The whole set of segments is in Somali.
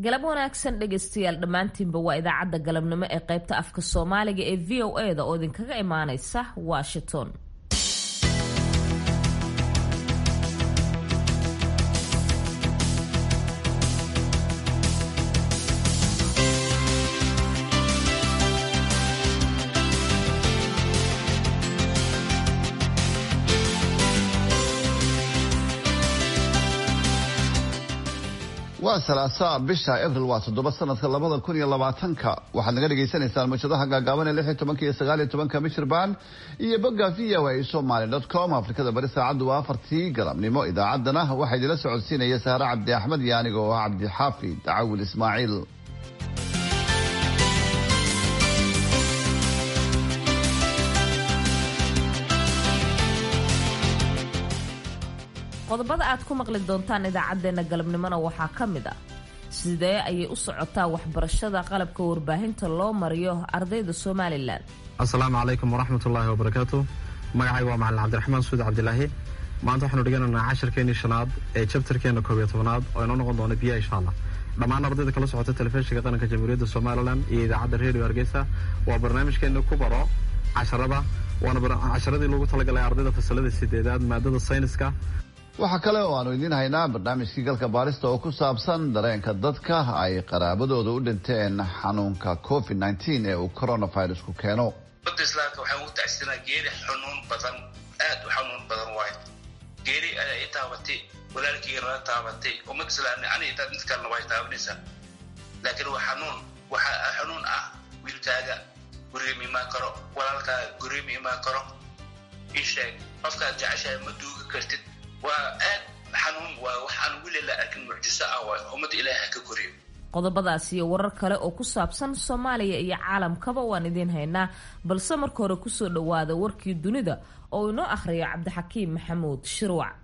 galab wanaagsan dhegaystayaal dhammaantiinba waa idaacadda galabnimo ee qaybta afka soomaaliga ee v o e da oo idinkaga imaanaysa washington waa salaasaa bisha abril waa toddoba sanadka labada kun iyo labaatanka waxaad naga dhagaysanaysaan mawjadaha gaagaaban ee lix iyo tobanka iyo sagaal iyo tobanka michirbaan iyo bogga v o a somaly dot com afrikada bari saacaddu waa afartii galabnimo idaacaddana waxaa idila socodsiinaya sahre cabdi axmed iyo aniga oo ah cabdixaafid cawil ismaaciil qodobada aad ku maqli doontaan idaacaddeenna galabnimona waxaa ka mid ah sidee ayay u socotaa waxbarashada qalabka warbaahinta loo mariyo ardayda somalilan assalaamu calaykum waraxmat ullaahi wabarakaatu magacayga waa macalin cabdiraxmaan suud cabdilaahi maanta waxaanu dhiganaynaa cashirkeenii shanaad ee jabtarkeena koob iyo tobanaad oo inoo noqon doona biya insha allah dhammaan ardayda kala socota telefishinka qaranka jamhuuriyadda somalilan iyo idaacadda redio hargeysa waa barnaamijkeena ku baro casharada waana casharadii loogu talagalay ardayda fasalada sideedaad maadada sayniska waxaa kale oo aanu idiin haynaa barnaamijkii galka baarista oo ku saabsan dareenka dadka ay qaraabadooda u dhinteen xanuunka covid nteen ee uu coronavirusku keeno umada islaamka waxaan ugu tacsinaa geeri xanuun badan aad u xanuun badan waayo geeri ayaa i taabatay walaalkeyga nala taabatay ummad islaamni ani intaad mid kalena way taabanaysaa laakiin waa xanuun waxaa xanuun ah wiilkaaga guriga imaan karo walaalkaaga guriga imaan karo isheeg qofkaad jeceshahay ma duugi kartid waa aad xanuun waa waxaan weli la arkin mucjiso ah waay ummadda ilaaha ka koriyo qodobadaas iyo warar kale oo ku saabsan soomaaliya iyo caalamkaba waan idiin haynaa balse marka hore kusoo dhowaada warkii dunida oo inoo akhriyo cabdixakiim maxamuud shirwac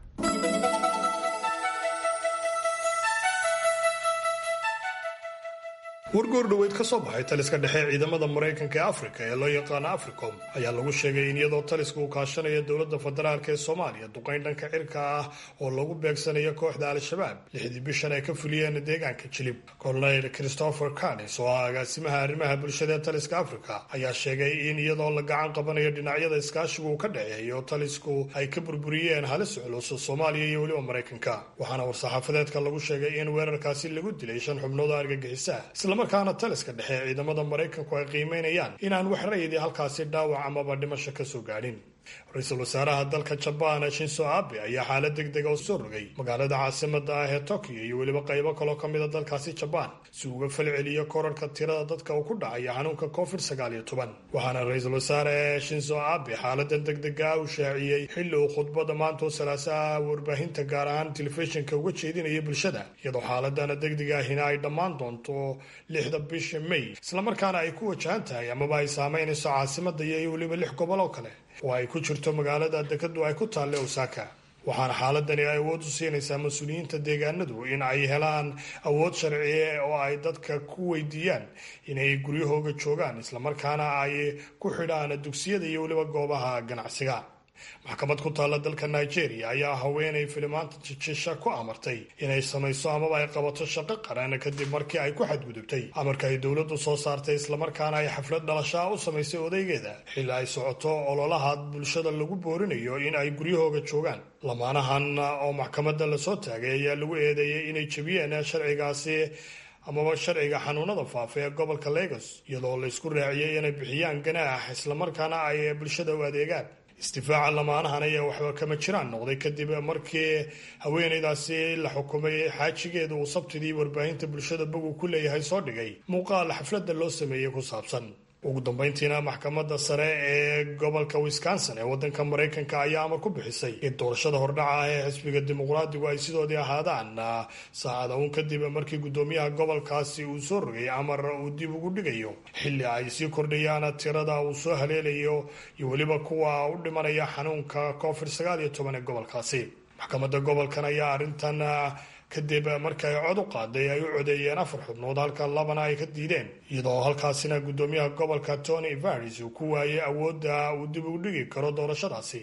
wargoor dhoweyd ka soo baxay taliska dhexe ciidamada maraykanka ee afrika ee loo yaqaano africom ayaa lagu sheegay in iyadoo taliska uu kaashanayo dowladda federaalk ee soomaaliya duqayn dhanka cirka ah oo lagu beegsanayo kooxda al-shabaab lixdii bishan ay ka fuliyeen deegaanka jilib colonel christopher canis oo ah agaasimaha arrimaha bulshada ee taliska afrika ayaa sheegay in iyadoo la gacan qabanayo dhinacyada iskaashigu uu ka dhexeeyo talisku ay ka burburiyeen halis culus soomaaliya iyo weliba maraykanka waxaana war-saxaafadeedka lagu sheegay in weerarkaasi lagu dilay shan xubnood oo argagixisa markaana taliska dhexe ee ciidamada maraykanku ay qiimeynayaan inaan wax rayidii halkaasi dhaawac amaba dhimasho ka soo gaadhin ra-iisul wasaaraha dalka jabaan shinso abe ayaa xaalad deg dega oo soo rogay magaalada caasimada ah ee tokyo iyo weliba qaybo kaloo ka mida dalkaasi jabaan si uga falceliyo korarka tirada dadka uu ku dhacaya xanuunka covid sagaal iyo toban waxaana ra-iisul wasaare shinso abe xaaladan deg dega u shaaciyey xilli uu khudbada maantoo salaasaha warbaahinta gaar ahaan telefishinka uga jeedinaya bulshada iyadoo xaaladana degdega ahina ay dhammaan doonto lixda bisha may islamarkaana ay ku wajahan tahay amaba ay saameynayso caasimada iyo weliba lix gobol oo kale oo ay ku jirto magaalada dekadu ay ku taalle osaka waxaana xaaladani ay awood u siinaysaa mas-uuliyiinta deegaanadu in ay helaan awood sharciye oo ay dadka ku weydiiyaan inay guryahooga joogaan islamarkaana ay ku xidhaan dugsiyada iyo weliba goobaha ganacsiga maxkamad ku taalla dalka nigeria ayaa haweenay filimaanta jijisha ku amartay inay samayso amaba ay qabato shaqo qaran kadib markii ay ku xadgudubtay amarka ay dowladdu soo saartay islamarkaana ay xaflad dhalashaa u samaysay odaygeeda xilli ay socoto ololaha bulshada lagu boorinayo in ay guryahooga joogaan lamaanahan oo maxkamadda lasoo taagay ayaa lagu eedeeyey inay jebiyeen sharcigaasi amaba sharciga xanuunada faafa ee gobolka lagos iyadoo laysku raaciyey inay bixiyaan ganaax islamarkaana ay bulshada u adeegaan istifaaca lamaanahan ayaa waxba kama jiraan noqday kadib markii haweenaydaasi la xukumay xaajigeeda uu sabtidii warbaahinta bulshada bogu ku leeyahay soo dhigay muuqaal xafladda loo sameeyey ku saabsan ugu dambeyntiina maxkamadda sare ee gobolka wisconsin ee wadanka maraykanka ayaa amar ku bixisay in doorashada hordhaca ah ee xisbiga dimuqraadigu ay sidoodii ahaadaan saacada uun kadib markii guddoomiyaha gobolkaasi uu soo rogay amar uu dib ugu dhigayo xilli ay sii kordhayaan tirada uu soo haleelayo iyo weliba kuwa u dhimanaya xanuunka covid sagaal iyo toban ee gobolkaasi maxkamadda gobolkan ayaa arrintan kadib markii ay cod u qaaday ay u codeeyeen afar xubnood halka labana ay ka diideen iyadoo halkaasina guddoomiyaha gobolka tony varis uu ku waayay awoodda uu dib ugu dhigi karo doorashadaasi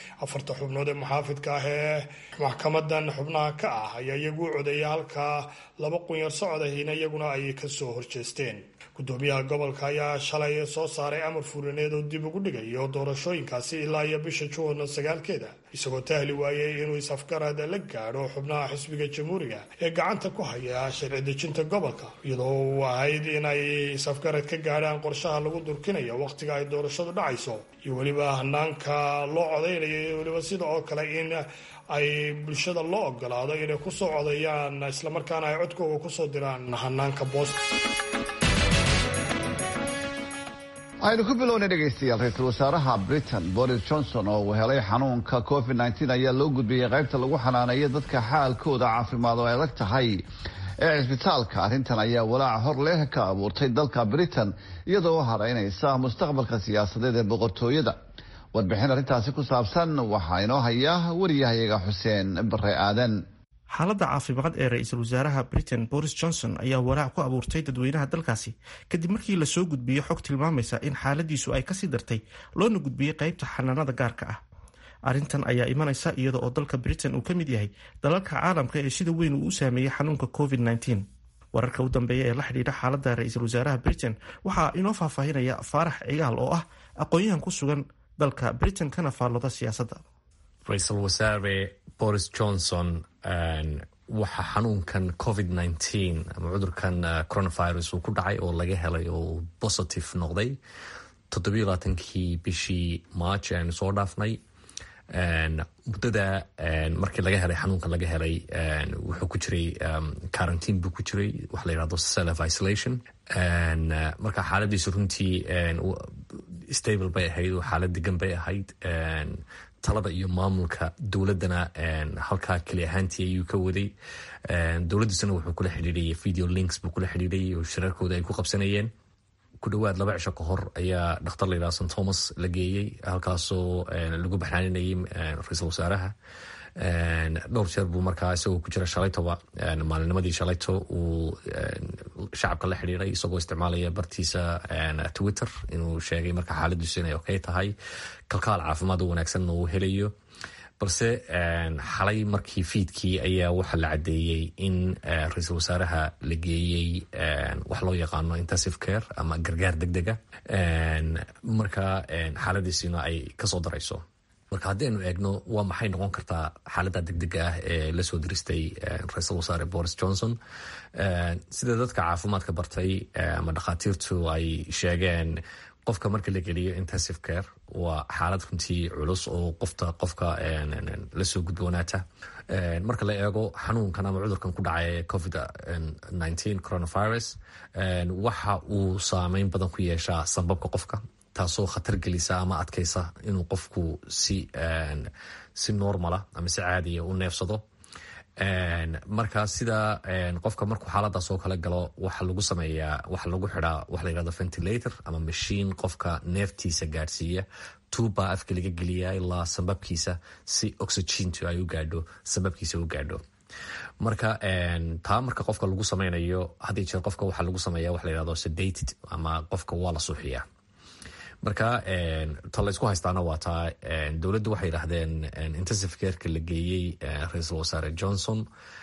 afarta xubnood ee muxaafidka ah ee maxkamadan xubnaha ka ah ayaa iyagu u codeeya halka laba qunyar socod ahina iyaguna ay kasoo horjeesteen gudoomiyaha gobolka ayaa shalay soo saaray amar fulineed oo dib ugu dhigayo doorashooyinkaasi ilaa iyo bisha juun sagaalkeeda isagoo tahli waayey inuu is-afgarad la gaadho xubnaha xisbiga jamhuuriga ee gacanta ku haya sharci dejinta gobolka iyadoo uu ahayd inay is-afgarad ka gaadhaan qorshaha lagu durkinayo wakhtiga ay doorashadu dhacayso iyo weliba hanaanka loo codaynayo iyo weliba sida oo kale in ay bulshada loo ogolaado inay kusoo codeeyaan islamarkaana ay codkooga kusoo diraan hanaanka boosta aynu ku bilownay dhegaystayaal ra-iisul wasaaraha britain boris johnson oo uu helay xanuunka covid nteen ayaa loo gudbiyey qaybta lagu xanaaneeyo dadka xaalkooda caafimaad oo adag tahay ee cisbitaalka arrintan ayaa walaaca hor leh ka abuurtay dalka britain iyadoo haraynaysa mustaqbalka siyaasadeed ee boqortooyada warbixin arrintaasi ku saabsan waxaa inoo haya wariyahayaga xuseen bare aadan xaaladda caafimaad ee ra-iisul wasaaraha britain boris johnson ayaa walaac ku abuurtay dadweynaha dalkaasi kadib markii lasoo gudbiyey xog tilmaamaysa in xaaladiisu ay kasii dartay loona gudbiyey qeybta xanaanada gaarka ah arrintan ayaa imanaysa iyada oo dalka britain uu ka mid yahay dalalka caalamka ee sida weyn uu u saameeyey xanuunka covid wararka u dambeeya ee la xidhiidha xaaladda ra-iisul wasaaraha britain waxaa inoo faahfaahinaya faarax cigaal oo ah aqoon-yahan ku sugan dalka britain kana faallooda siyaasadda ra-iisul wasaare boris johnson waxa xanuunkan covid nteen ama cudurkan coronavirus uu ku dhacay oo laga helay oo positive noqday toddobiyo labaatankii bishii march aanu soo dhaafnay muddada markii laga helay xanuunkan laga helay wuxuu ku jiray quarantine buu ku jiray waxa la yihahdo self isolation marka xaaladiisu runtii stable bay ahayd oo xaalad degan bay ahayd talada iyo maamulka dowladana halkaa keli ahaantii ayuu ka waday dowladiisuna wuxuu kula xidhiirayay video links buu kula xidhiirayay oo shirarkooda ay ku qabsanayeen ku dhowaad laba cisho ka hor ayaa dhakhtar la yidhaha st thomas la geeyey halkaasoo lagu baxnaaninayay ra-iisul wasaaraha dhowr jeer buu markaa isagoo ku jira shalaytoba maalinimadii shalayto uu shacabka la xidhiiray isagoo isticmaalaya bartiisa twitter inuu sheegay marka xaaladiisu inay okay tahay kalkaal caafimaad oo wanaagsanna uu helayo balse xalay markii fiidkii ayaa waxaa la caddeeyey in ra-iisul wasaaraha la geeyey wax loo yaqaano intensive care ama gargaar deg dega marka xaaladiisina ay kasoo darayso marka haddaynu eegno waa maxay noqon kartaa xaaladda degdega ah ee lasoo diristay ra-iisul wasaare boris johnson sida dadka caafimaadka bartay ama dhakhaatiirtu ay sheegeen qofka marka la geliyo intensive care waa xaalad runtii culus oo qofta qofka lasoo gudboonaata marka la eego xanuunkan ama cudurkan ku dhacay covid coronavirus waxa uu saameyn badan ku yeeshaa sanbabka qofka taasoo khatar gelisa ama adkaysa inuu qofku si si normala ama si caadiya u neefsado marka sida qofka markuu xaaladaas oo kale galo waxa lagu sameeyaa waxa lagu xidaa waxa la yihahdo ventilator ama mashiin qofka neeftiisa gaadhsiiya tuubbaa afka laga geliyaa ilaa sambabkiisa si oxygentu ay u gaadho sambabkiisa u gaadho marka taa marka qofka lagu sameynayo haddii jeer qofka waxaa lagu sameeya waxa la yihahdo sedated ama qofka waa la suuxiyaa marka ta laysku haystaana waa taa dowladdu waxay yidhaahdeen intensive careka la geeyey ra-iisul wasaare johnson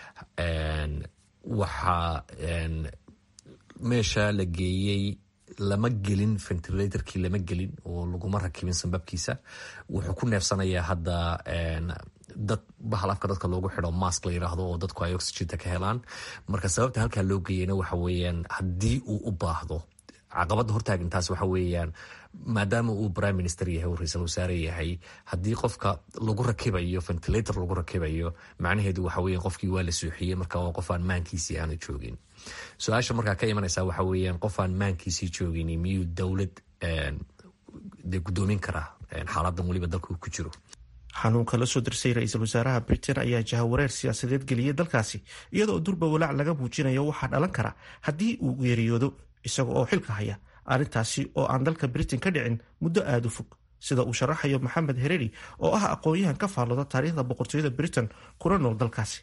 waxaa meesha la geeyey lama gelin ventilatorkii lama gelin oo laguma rakibin sanbabkiisa wuxuu ku neefsanayaa hadda dad bahal afka dadka loogu xido mask la yiraahdo oo dadku ay oxygenta ka helaan marka sababta halkaa loo geeyeyna waxa weeyaan haddii uu u baahdo caqabadda hortaagintaas waxa weeyaan maadaama uu prime minister yahay uu ra-iisul wasaare yahay haddii qofka lagu rakibayo ventilator lagu rakibayo macnaheedu waxa weya qofkii waa la suuxiyey marka waa qof aan maankiisii aanu joogin su-aasha markaa ka imanaysa waxa weeyaan qof aan maankiisii joogin miyuu dowlad de gudoomin karaa xaaladan weliba dalka uu ku jiro xanuunka la soo dirsay ra-iisul wasaaraha britain ayaa jahawareer siyaasadeed geliyey dalkaasi iyadoo durba walaac laga muujinayo waxaa dhalan kara haddii uu geeriyoodo isaga oo xilka haya arrintaasi oo aan dalka britain ka dhicin muddo aada u fog sida uu sharaxayo maxamed hereri oo ah aqoon-yahan ka faallooda taariikhda boqortooyada britain kuna nool dalkaasi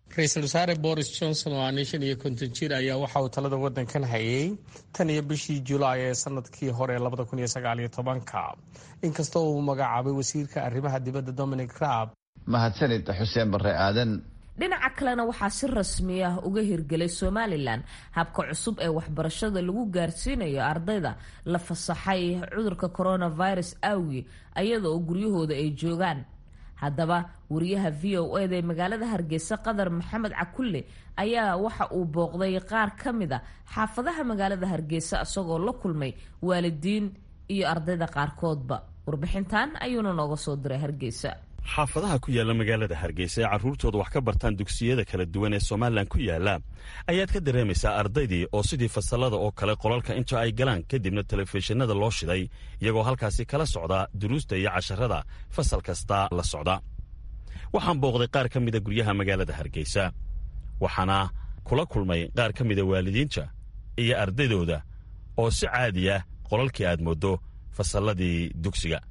ra-iisul wasaare boris johnson oo aanay shan iyo konton jir ayaa waxa uu talada wadankan hayay tan iyo bishii julaay ee sanadkii hore labada kun iyo sagaal iyo tobanka inkastoo uu magacaabay wasiirka arrimaha dibadda dominic raab mahadsanid xuseen barre aadan dhinaca kalena waxaa si rasmi ah uga hirgelay somalilan habka cusub ee waxbarashada lagu gaarsiinayo ardayda la fasaxay cudurka coronavirus awgi ayada oo guryahooda ay joogaan haddaba wariyaha v o eda ee magaalada hargeysa qadar maxamed cakulle ayaa waxa uu booqday qaar ka mid a xaafadaha magaalada hargeysa isagoo la kulmay waalidiin iyo ardayda qaarkoodba warbixintan ayuuna nooga soo diray hargeysa xaafadaha ku yaalla magaalada hargeysa ee carruurtooda wax ka bartaan dugsiyada kala duwan ee somalilan ku yaalla ayaad ka dareemaysaa ardaydii oo sidii fasallada oo kale qolalka inta ay galaan kadibna telefishinada loo shiday iyagoo halkaasi kala socda duruusta iyo casharada fasal kasta la socda waxaan booqday qaar ka mida guryaha magaalada hargeysa waxaana kula kulmay qaar ka mida waalidiinta iyo ardaydooda oo si caadi ah qolalkii aad mooddo fasalladii dugsiga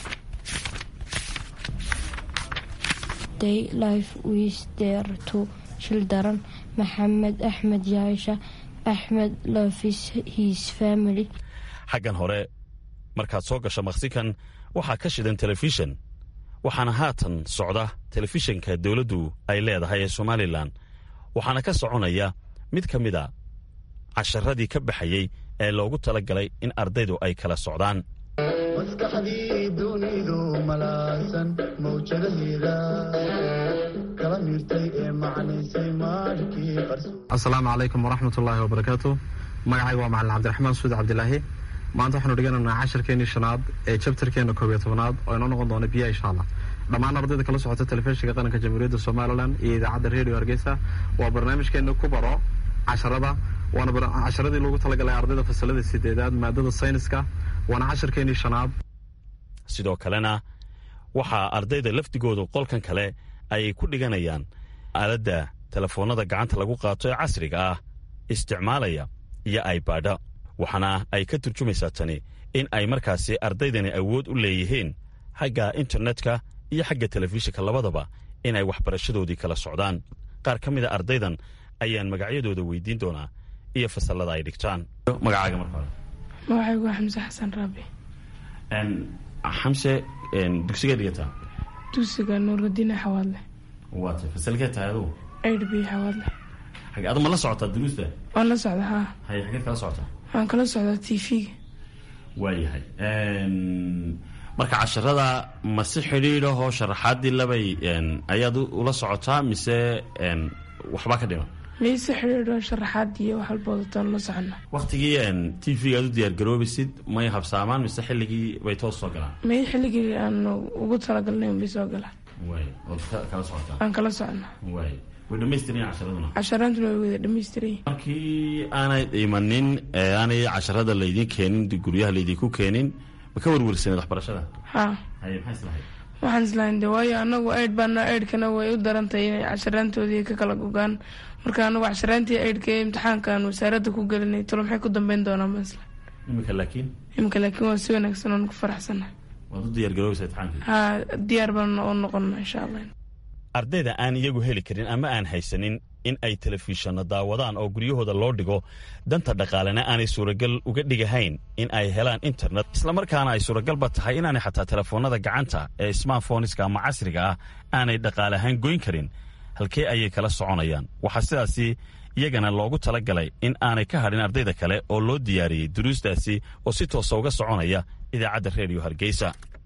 life with their two children maxamed axmed yaasha axmed loves his family xaggan hore markaad soo gasho maksikan waxaa ka shidan telefishan waxaana haatan socda telefishanka dowladdu ay leedahay ee somalilan waxaana ka soconaya mid ka mid a casharadii ka baxayey ee loogu tala galay in ardaydu ay kala socdaan maskaxdii dunidu malaasan mawjadaheeda kala miirtay ee macnaysay maarkii asalaamu calaykum waraxmatullaahi wabarakaatu magacayga waa macalin cabdiraxmaan suud cabdilaahi maanta waxaanu dhiganaynaa casharkeenii shanaad ee jabtarkeena koob iyo tobanaad oo inoo noqon doona biya insha allah dhammaan ardayda kala socota telefishinka qaranka jamhuuriyadda somalilan iyo idaacadda redio hargeysa waa barnaamijkeena ku baro casharada waana casharadii loogu talagalay ardayda fasalada sideedaad maadada sayniska waana casharkeenii shanaad sidoo kalena waxaa ardayda lafdigoodu qolkan kale ay ku dhiganayaan aaladda telefoonnada gacanta lagu qaato ee casriga ah isticmaalaya iyo aybadha waxaana ay ka turjumaysaa tani in ay markaasi ardaydani awood u leeyihiin xagga internetka iyo xagga telefishinka labadaba in ay waxbarashadoodii kala socdaan qaar ka mida ardaydan ayaan magacyadooda weydiin doonaa iyo fasallada ay dhigtaan magacaaga marka hore magacaygu waa xamse xasan raabi xamse dugsigee dhigataa dugsiga nuuradiine xawaadle waata fasalkee tahay adugu aid b xawaadle xage adu ma la socotaa duruusta waan la socda haa haye xageed kala socotaa waan kala socdaa t v-ga waayahay marka casharada ma si xidhiidahoo sharaxaadii labay ayaad ula socotaa mise waxbaa ka dhiman mayse xidhiidho sharaxaad iyo wax walba wadataan la socona waktigii t v-ga aad u diyaargaroobaysid may habsaamaan mise xilligii bay toos soo galaan may xilligii aan ugu talagalnay unbay soo galaan waay ood kala socotaa aan kala socona waay way dhamaystiran casharaduna casharaantuna way wada dhamaystiran markii aanay imanin ee aanay casharada laydin keenin guryaha laydinku keenin ma ka werwersaneed waxbarashada haa haye maxay islahayd waxaan islahayn de waayo anagu aid baana aidhkana way u darantahay inay casharaantoodii ka kala gogaan marka anagu casharaantii aidhka ee imtixaankaan wasaaradda ku gelinay talo maxay ku dambeyn doonaan baan isla imika laakiin imika laakiin waa si wanaagsan oon ku faraxsanahay waad u diyaargaroobaysaa imtixaankii haa diyaar baan oo noqona insha allah ardayda aan iyagu heli karin ama aan haysanin in ay telefishanno daawadaan oo guryahooda loo dhigo danta dhaqaalena aanay suuragal uga dhigahayn in ay helaan internet islamarkaana ay suuragalba tahay inaanay xataa telefoonnada gacanta ee smartphoniska ama casriga ah aanay dhaqaale ahaan goyn karin halkee ayay kala soconayaan waxaa sidaasi iyagana loogu tala galay in aanay ka hadhin ardayda kale oo loo diyaariyey duruustaasi oo si toosa uga soconaya idaacadda reediyo hargeysa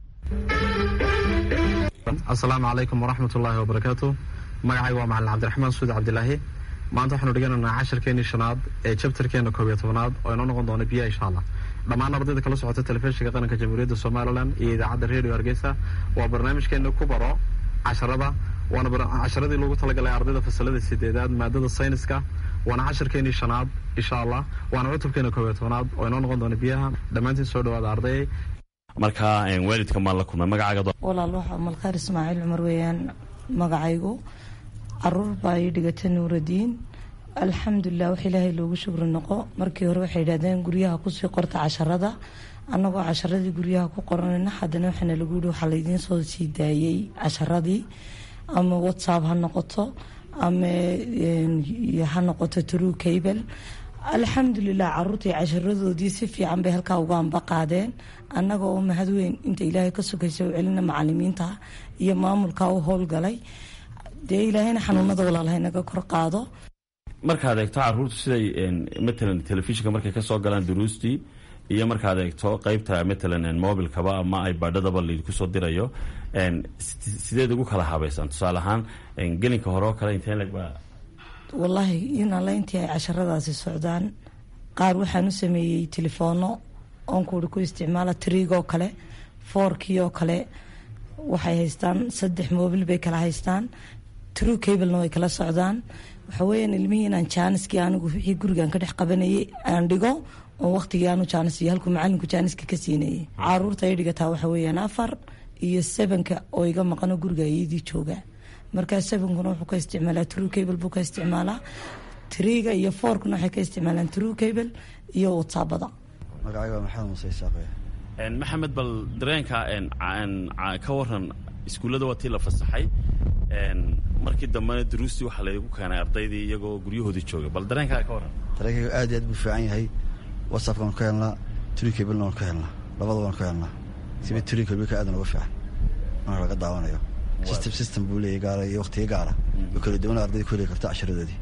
asalaamu calaykum waraxmatullaahi wabarakaatu magacayga waa macalin cabdiraxmaan suud cabdilaahi maanta waxaanu dhiganaynaa casharkeenii shanaad ee jabtarkeena koob iyo tobanaad oo inoo noqon doona biya insha allah dhammaan ardayda kala socota telefishinka qaranka jamhuuriyadda somalilan iyo idaacadda redio hargeysa waa barnaamijkeena ku baro casharada waana casharadii loogu talagalay ardayda fasalada sideedaad maadada sayniska waana casharkeenii shanaad insha allah waana cutubkeena koob iyo tobanaad oo inoo noqon doona biyaha dhammaantiin soo dhawaada ardayay marka waalidka maan la kulmay magacaaga walaal waxa malkaar ismaaciil cumar weeyaan magacaygu caruur baa ii dhigata nuuradiin alxamdulilah wax ilaahay loogu shukri noqo markii hore waxay yidhahdeen guryaha kusii qorta casharada annagoo casharadii guryaha ku qoranayna haddana waxaana lagu yihi waxaa laydiin soo sii daayey casharadii ama whatsapp ha noqoto ama ha noqoto true cable alxamdulilah caruurtii casharadoodii si fiican bay halkaa uga amba qaadeen annaga oo mahad weyn inta ilaahay ka sokaysa u celina macalimiinta iyo maamulka u howlgalay dee ilaahayna xanuunada walaalaha inaga kor qaado markaad eegto caruurtu siday matalan telefishinka markay kasoo galaan duruustii iyo markaad eegto qeybta matalan mobilkaba ama ibadhadaba laydinku soo dirayo sideed ugu kala habeysaan tusaale ahaan gelinka hore oo kale inteen legba wallaahi in alla intii ay casharadaasi socdaan qaar waxaan u sameeyey telefoono oon kuuri ku isticmaala triigoo kale foorkii oo kale waxay haystaan saddex mobil bay kala haystaan true cablena way kala socdaan waxa weeyaan ilmihii inaan jaaniskii anigu wixii gurigan ka dhex qabanayay aan dhigo oo waqtigii aanu jaanis iyo halkuu macalinku jaaniska ka siinayay caruurta ay dhigataa waxa weeyaan afar iyo sebanka oo iga maqano guriga iyadii jooga markaa sebankuna wuxuu ka isticmaalaa true cable buu ka isticmaalaa triga iyo foorkuna waxay ka isticmaalaan true cable iyo whatsappada magacayga waa maxamed muuse isaaqe maxamed bal dareenka ka waran iskuullada waa tii la fasaxay markii dambena duruustii waxaa laygu keenay ardaydii iyagoo guryahoodii jooga bal dareenkaa ka waran dareenkayga aad iyo aad buu fiican yahay whatsappka waan ka helnaa true cablena waan ka helnaa labada waan ka helnaa siba true cableka aadan uga fiican marka laga daawanayo system system buu leeyahy gaara iyo waqtiga gaara oo kala duwana ardayda ku heli karta casharadoodii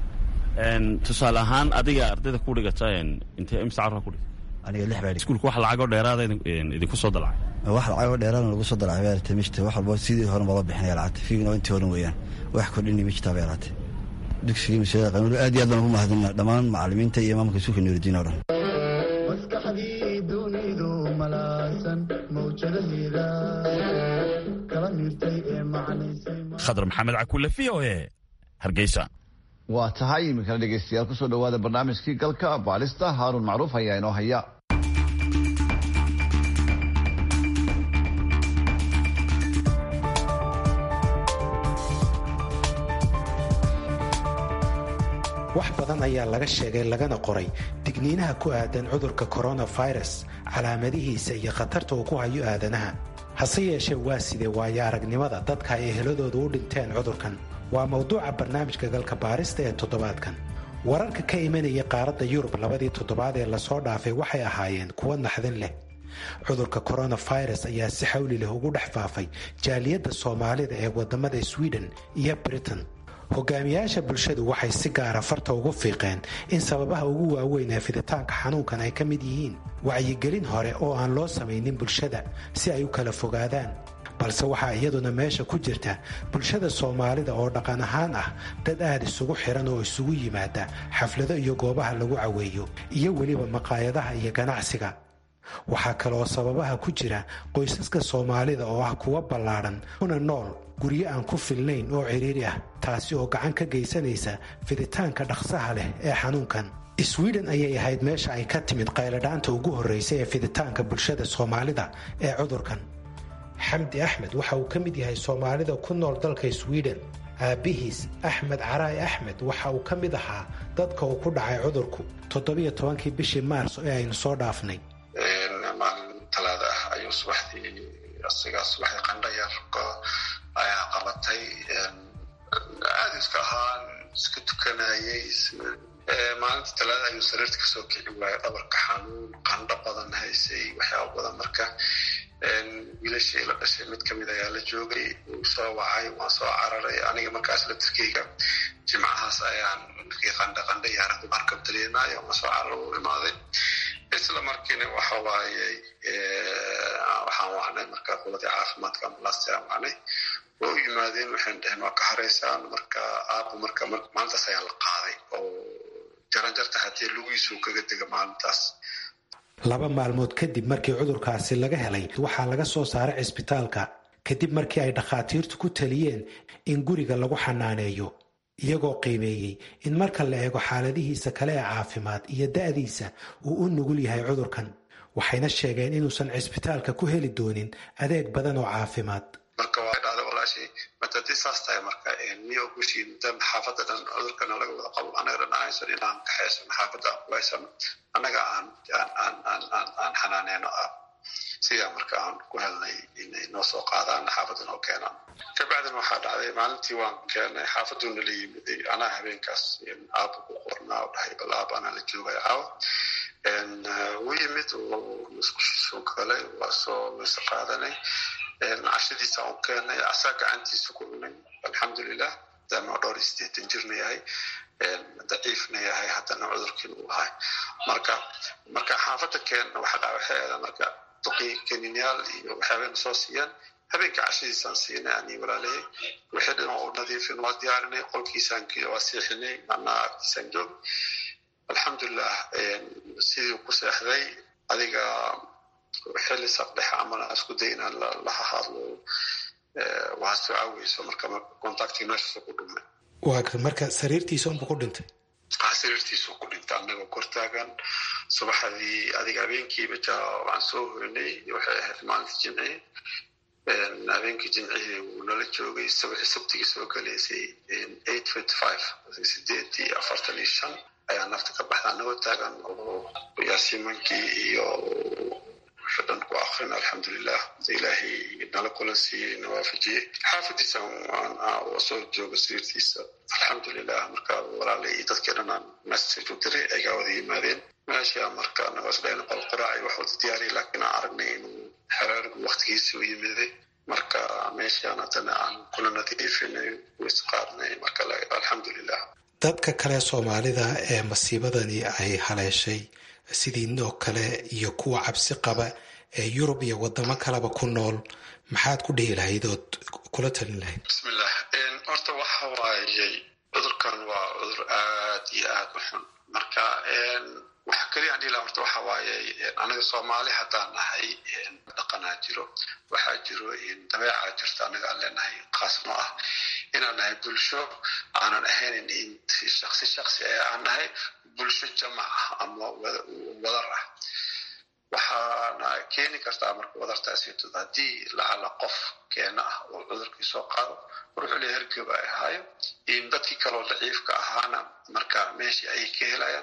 tusaale ahaan adiga ardayda ku dhigata intee imsa carra ku dhigta aniga lix baa iskuulka wax lacagoo dheeraada idinku soo dalacay wax lacagoo dheeraada lagu soo dalacay bay aratay mishta wax walba sidii hore bala bixinaya lacagta fiigna intii horan weeyaan wax kordhini mijtaa bay aratay dugsigii mashada qanuuri aad iyo aad baan ugu mahadinaa dhammaan macalimiinta iyo maamulka iskuulka nuuridiin oo dhan maskaxdii dunidu malaasan mawjadaheeda kala miirtay ee macnaysay khadar maxamed cakulle v o e hargeysa waa tahay iminkana dhegeystayaal kusoo dhawaada barnaamijkii galka baalista haaruun macruuf ayaa inoo haya wax badan ayaa laga sheegay lagana qoray digniinaha ku aadan cudurka koronafirus calaamadihiisa iyo khatarta uu ku hayo aadanaha hase yeeshee waa sidee waayo aragnimada dadka ay eheladooda u dhinteen cudurkan waa mawduuca barnaamijka galka baarista ee toddobaadkan wararka ka imanaya qaaradda yurub labadii toddobaad ee lasoo dhaafay waxay ahaayeen kuwo naxdin leh cudurka koronafirus ayaa si xawli leh ugu dhex faafay jaaliyadda soomaalida ee wadamada sweden iyo britain hogaamiyaasha bulshadu waxay si gaara farta ugu fiiqeen in sababaha ugu waaweyn ee fiditaanka xanuunkan ay ka mid yihiin wacyigelin hore oo aan loo samaynin bulshada si ay u kala fogaadaan balse waxaa iyaduna meesha ku jirta bulshada soomaalida oo dhaqan ahaan ah dad aad isugu xiran oo isugu yimaada xaflado iyo goobaha lagu caweeyo iyo weliba maqaayadaha iyo ganacsiga waxaa kaleoo sababaha ku jira qoysaska soomaalida oo ah kuwa ballaadhan kuna nool guryo aan ku filnayn oo cidhiiri ah taasi oo gacan ka geysanaysa fiditaanka dhaqsaha leh ee xanuunkan sweden ayay ahayd meesha ay ka timid qayladhaanta ugu horraysa ee fiditaanka bulshada soomaalida ee cudurkan xamdi axmed waxa uu ka mid yahay soomaalida ku nool dalka sweden aabbihiis axmed caraay axmed waxa uu ka mid ahaa dadka uu ku dhacay cudurku toddobiyo tobankii bishii maarso ee aynu soo dhaafnay maalin talaada ah ayuu subaxdii asigaa subaxdii qandhayar ayaa qabatay aada iska ahaan iska tukanayay maalinta talaada ayuu sariirta kasoo kici waayay dhabarka xanuun qandho badan haysay waxyaaba badan marka wiilashii la dhashay mid kamid ayaa la joogay wuu soo wacay waan soo cararay aniga markaas latirkeyga jimcahaas ayaan markii qandha qandha yaaradu markab dareemaayo waan soo carar u imaaday isla markiina waxa waaye waxaan wacnay marka quladii caafimaadka ambulaasta aan wacnay waa u yimaadeen waxaan dhaheen waa ka haraysaan marka aabbu marka maalintaas ayaa la qaaday oo jaranjarta haddii lugiisu kaga dega maalintaas laba maalmood kadib markii cudurkaasi laga helay waxaa laga soo saaray cisbitaalka kadib markii ay dhakhaatiirtu ku taliyeen in guriga lagu xanaaneeyo iyagoo qiimeeyey in marka la eego xaaladihiisa kale ee caafimaad iyo da'diisa uu u nugul yahay cudurkan waxayna sheegeen inuusan cisbitaalka ku heli doonin adeeg badan oo caafimaad marka waa dhahday walaashii matadii saas tahay marka miyo gushii dan xaafadda dhan cudurkana laga wada qabo anaga dhan ahaysan inaan kaxaysano xaafadda aan kulaysano annaga aan aan aan aan aan xanaaneyno ah sidaa marka aan ku helnay inay noo soo qaadaan xaafadda noo keenaan kabacdina waxaa dhacday maalintii waan keenay xaafaduuna la yimiday anaa habeenkaas aaba ku qornaa oo dhahay bal aaba anaa la joogaya caawa wuu yimid musqushiisuu galay waa soo mise qaadanay cashadiisa u keenay asaa gacantiisa ku cunay alxamdulilah maadaama dhowr iyo sideetan jirna yahay daciifna yahay haddana cudurkiina uu ahay marka marka xaafadda keenna waxa dhaca waxay ahayd marka duqii kaniinyaal iyo waxyaabayna soo siiyaan habeenka cashadiisaan siinay ani walaalahey wixii dhan u nadiifin waa diyaarinay qolkiisaan waa seexinay anaa agtiisaan joog alxamdulilah sidii ku seexday adiga xilli saqdhex amana isku day inaan la hadlo waa soo caaweyso marka contacti meeshaasoo ku dhumay waa marka sariirtiisa unba ku dhintay sariirtiisu ku dhintay annagoo kortaagan subaxdii adiga habeenkiiba ja waan soo hoynay waxay ahayd maalinta jimcihi habeenkii jimcihii wuu nala joogay sabtigii soo galaysay eight fifty five sideed iyo afartan iyo shan ayaa nafta ka baxda annagoo taagan oo yaasiimankii iyo wixii dhan ku akrin alxamdulilah ilaahay nala kulan siiyey nawaafajiyey xaafadiisa soo jooga sariirtiisa alxamdulilah marka walaalay iyo dadkii dhan aan message u diray aygaa wada yimaadeen meesha marka anagoo isdhayn qol quraac iyo wax wada diyaariyay laakiin aan aragnay inuu xeraarigu waktigiisa u yimiday marka meeshaan haddana aan kula nadiifinay isqaadnay marka alxamdulilah dadka kale soomaalida ee masiibadani ay haleeshay sidiinoo kale iyo kuwa cabsi qaba ee yurub iyo wadamo kaleba ku nool maxaad ku dhihi lahayd ood kula talin lahayd bismillah horta waxa waayey cudurkan waa cudur aad iyo aad u xun marka waxa keliya aan dhihi laha horta waxa waaye anaga soomaali haddaan nahay dhaqanaa jiro waxaa jiro dabeecaa jirta anaga aan leenahay qaasno ah inaan nahay bulsho aanan ahayn shaksi shaksi ee aan nahay bulsho jamac ah ama wadar ah waxaana keeni kartaa marka wadartaasito haddii lacala qof keena ah oo cudurkii soo qaado ruuxule hergeba ay ahaayo dadkii kaloo daciifka ahaana marka meeshii ayay ka helayaan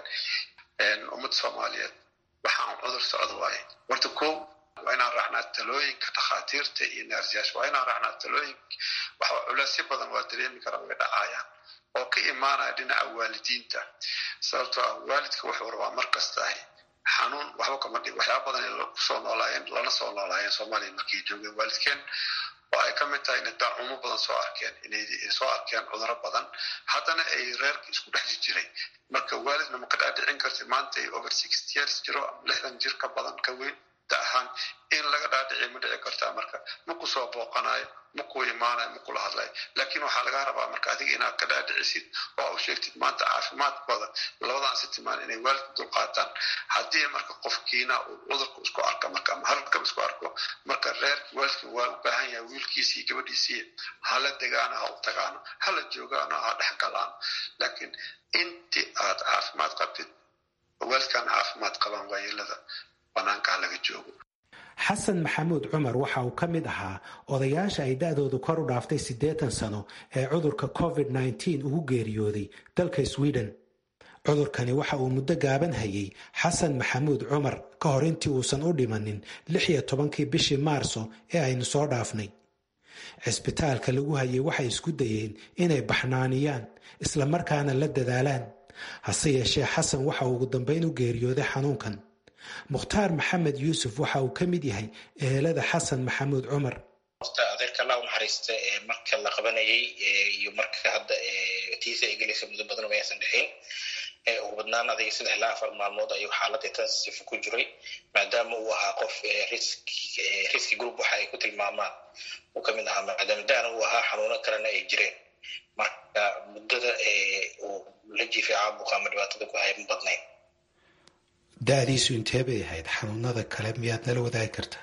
ummadda soomaaliyeed waxaan cudur socda waaye horta ko waa inaan raacnaa talooyinka dhakhaatiirta iyo neersiyaasha waa inaan raacnaa talooyinka waxa culeysyo badan waa dareemi karaa way dhacayaan oo ka imaanaya dhinaca waalidiinta sababtoo ah waalidka wuxuu rabaa mar kastahay xanuun waxba kama dhig waxyaaba badan ay kusoo noolaayeen lana soo noolaayeen soomaaliya markii joogeen waalidkeen oo ay ka mid tahay inay daacumo badan soo arkeen inay soo arkeen cuduro badan haddana ay reerka isku dhex jiray marka waalidna ma ka dhaadhicin karti maanta ay over sixty years jiro ama lixdan jir ka badan ka weyn da ahaan in laga dhaadhici ma dhici kartaa marka ma ku soo booqanayo ma ku imaanayo ma kula hadlayo laakiin waxaa laga rabaa marka adiga inaad ka dhaadhicisid oo u sheegtid maanta caafimaadkooda labadan si timaan inay waalidka dulqaataan haddii marka qofkiina uu cudurka isku arka marka ama halkaba isku arko marka reerki waalidka waa u baahan yahay wiilkiisii gabadhiisii hala degaano ha u tagaano hala joogaano ha dhex galaano laakiin intii aad caafimaad qabtid waalidkan caafimaad qabaan waayeelada banaanka ha laga joogo xasan maxamuud cumar waxa uu ka mid ahaa odayaasha ay da-doodu kor u dhaaftay siddeetan sano ee cudurka covid nneteen ugu geeriyooday dalka sweden cudurkani waxa uu muddo gaaban hayay xasan maxamuud cumar ka hor intii uusan u dhimanin lix iyo tobankii bishii maarso ee aynu soo dhaafnay cisbitaalka lagu hayay waxay isku dayeen inay baxnaaniyaan islamarkaana la dadaalaan hase yeeshee xasan waxa uu ugu dambayn u geeriyooday xanuunkan mukhtaar maxamed yuusuf waxa uu ka mid yahay ehelada xasan maxamuud cumar horta adeerka allah unaxariista marka la qabanayay iyo marka hadda tiisa ay gelaysa muddo badan maysan dhexin ugu badnaan adiga saddex ilaa afar maalmood ayuu xaaladda intensive ku jiray maadaama uu ahaa qof riski group waxa ay ku tilmaamaan uu ka mid ahaa maadaama daana uu ahaa xanuuno kalena ay jireen marka muddada uu la jiifay caabuqa ama dhibaatada ku haya ma badnayn da-diisu intee bay ahayd xanuunada kale miyaad nala wadaagi kartaa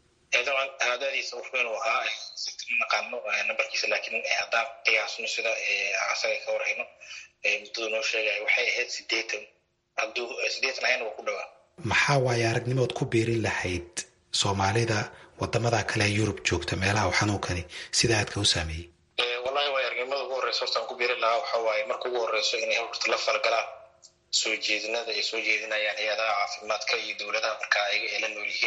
daban da-diisa wuxuunu ahaa naqaano nambarkiisa laakiin haddaan qiyaasno sida asaga ka warhayno muddadu noo sheegaya waxay ahayd sideetan hadduu sideetan ahayna waa ku dhawaa maxaa waaye aragnimood ku biirin lahayd soomaalida wadamada kale ee yurub joogta meelaha uu xanuunkani sida aadka u saameeyey wallahi waay aragnimada ugu horreysa hortaan ku biirin lahaa waxa waaye marka ugu horreyso inay horta la falgalaan soo jeedinada ay soo jeedinayaan hay-adaha caafimaadka iyo dowladaha markaa ayaga ay la nool yihiin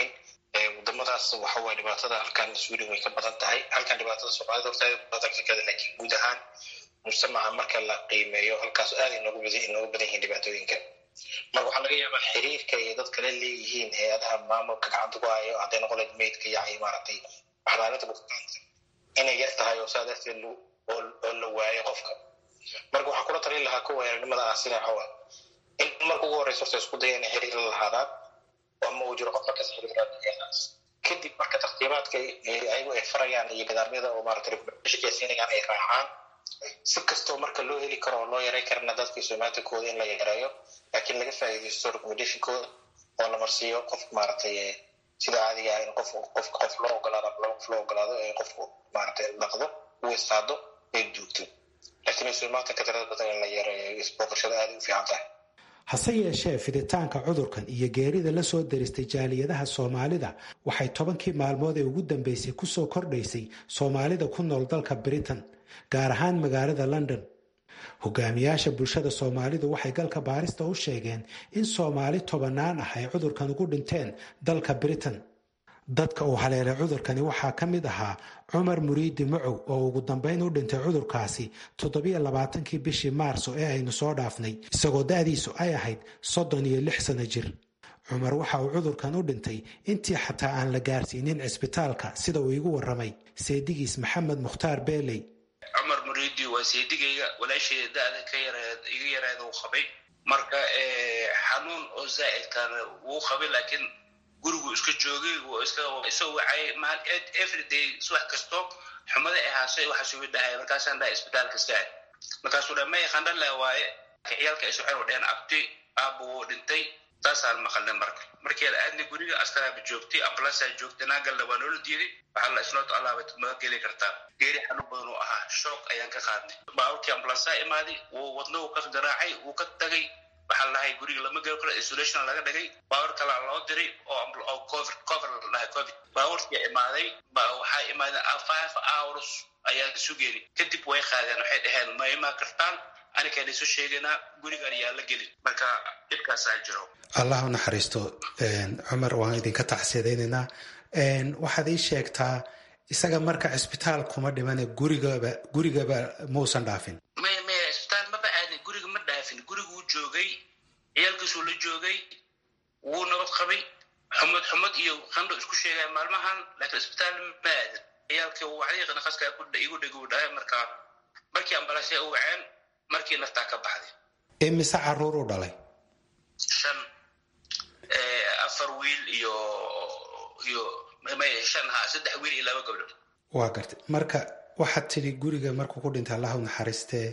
wadamadaas waxaway dhibaatada halkan sweden way ka badan tahay halkan dhibaatada soomaalida horta badan ka kada laakiin guud ahaan mujtamaca marka la qiimeeyo halkaas aad inoogu badan inoogu badan yihiin dhibaatooyinka marka waxaa laga yaabaa xiriirka ay dad kale leeyihiin hay-adaha maamulka gacanta ku hayo hadday noqon lahayd maydka iyo maaragtay waxlaalinta bukaanka inay yar tahay oo saa darteed oo la waayo qofka marka waxaan kula talin lahaa kuwa weerarnimada ah sida xawa in marka ugu horeysa horta isku daya inay xiriir la lahaadaan ama uu jiro qof markas xiriiranaas kadib marka takhtiibaadka ayagu ay farayaan iyo nidaamyada oo maaragtay shaqeysiinayaan ay raacaan si kastoo marka loo heli karo oo loo yaray karana dadka somatikooda in la yareeyo laakiin laga faa'iidaysto recommendationkooda oo la marsiiyo qof maaragtay sida caadiga ah in qof qof qof loo ogolaado ama laba qof loo ogolaado ee qofku maaragtay dhaqdo uu istaado ay duugto laakiin somatanka tirada badan in la yareeyo isbooqashada aad u fiican tahay hase yeeshee fiditaanka cudurkan iyo geerida la soo daristay jaaliyadaha soomaalida waxay tobankii maalmood ee ugu dambeysay kusoo kordhaysay soomaalida ku nool dalka britain gaar ahaan magaalada london hogaamiyaasha bulshada soomaalidu waxay galka baarista u sheegeen in soomaali tobanaan ah ay cudurkan ugu dhinteen dalka britain dadka uu haleelay cudurkani waxaa ka mid ahaa cumar muriidi macow oo ugu dambeyn u dhintay cudurkaasi toddobiyo labaatankii bishii maarso ee aynu soo dhaafnay isagoo da-diisu ay ahayd soddon iyo lix sano jir cumar waxa uu cudurkan u dhintay intii xataa aan la gaarsiinin cisbitaalka sida uu igu warramay seedigiis maxamed mukhtaar beeley cumar muriidi waa seedigayga walaasheeda da-da ka yareed iga yareeda uu qabay marka xanuun oo zaa'idkan wuu qabay laakiin gurigu iska joogay isoo wacay everyday subax kasto xumada ahaasay waxa sugi dhahay markaasaan dhahay isbitaalka saad markaasuu dha may qandhala waaye ciyaalka ay soceen dheen abti aabbu wuu dhintay saasaan maqalnay marka markii la aadnay guriga askaraaba joogtay ambulansaa joogtay naagalna waa noola diiday waxaa la isnooto allaaba ma geli kartaa geeri xanuun badan uu ahaa shoog ayaan ka qaadnay baaburkii ambulansaa imaaday wuu wadno uu ka garaacay wuu ka tagay waxaa lahay guriga lama geli karo isolation laga dhigay baawar kalaa loo diray oo covid cover la dhahay covid baawarkii imaaday waxaa imaadeen five hours ayaan sugeeni kadib way qaadeen waxay dhaheen ma imaan kartaan anikaan isu sheegaynaa gurigaan yaa la gelin marka dhibkaasaa jiro allah u naxariisto cumar waan idinka tacsiyadaynaynaa waxaad ii sheegtaa isaga marka cisbitaal kuma dhimane gurigaba gurigaba muusan dhaafin maya maya cisbitaal maba aadin guriga ma dhaafin guriguu joogay ciyaalkiisuu la joogay wuu nabad qabay xumad xumad iyo qandho isku sheegaya maalmahan laakiin cisbitaal ma aadin ciyaalkii wacdiiqa naqaska igu dheguu dhahay markaa markii ambalaasya u waceen markii naftaa ka baxday imise caruur u dhalay shan afar wiil iyo iyo shan ha saddex wiil iyo laba gabdhood waa gartay marka waxaad tidhi guriga markuu ku dhintay allahu naxariistee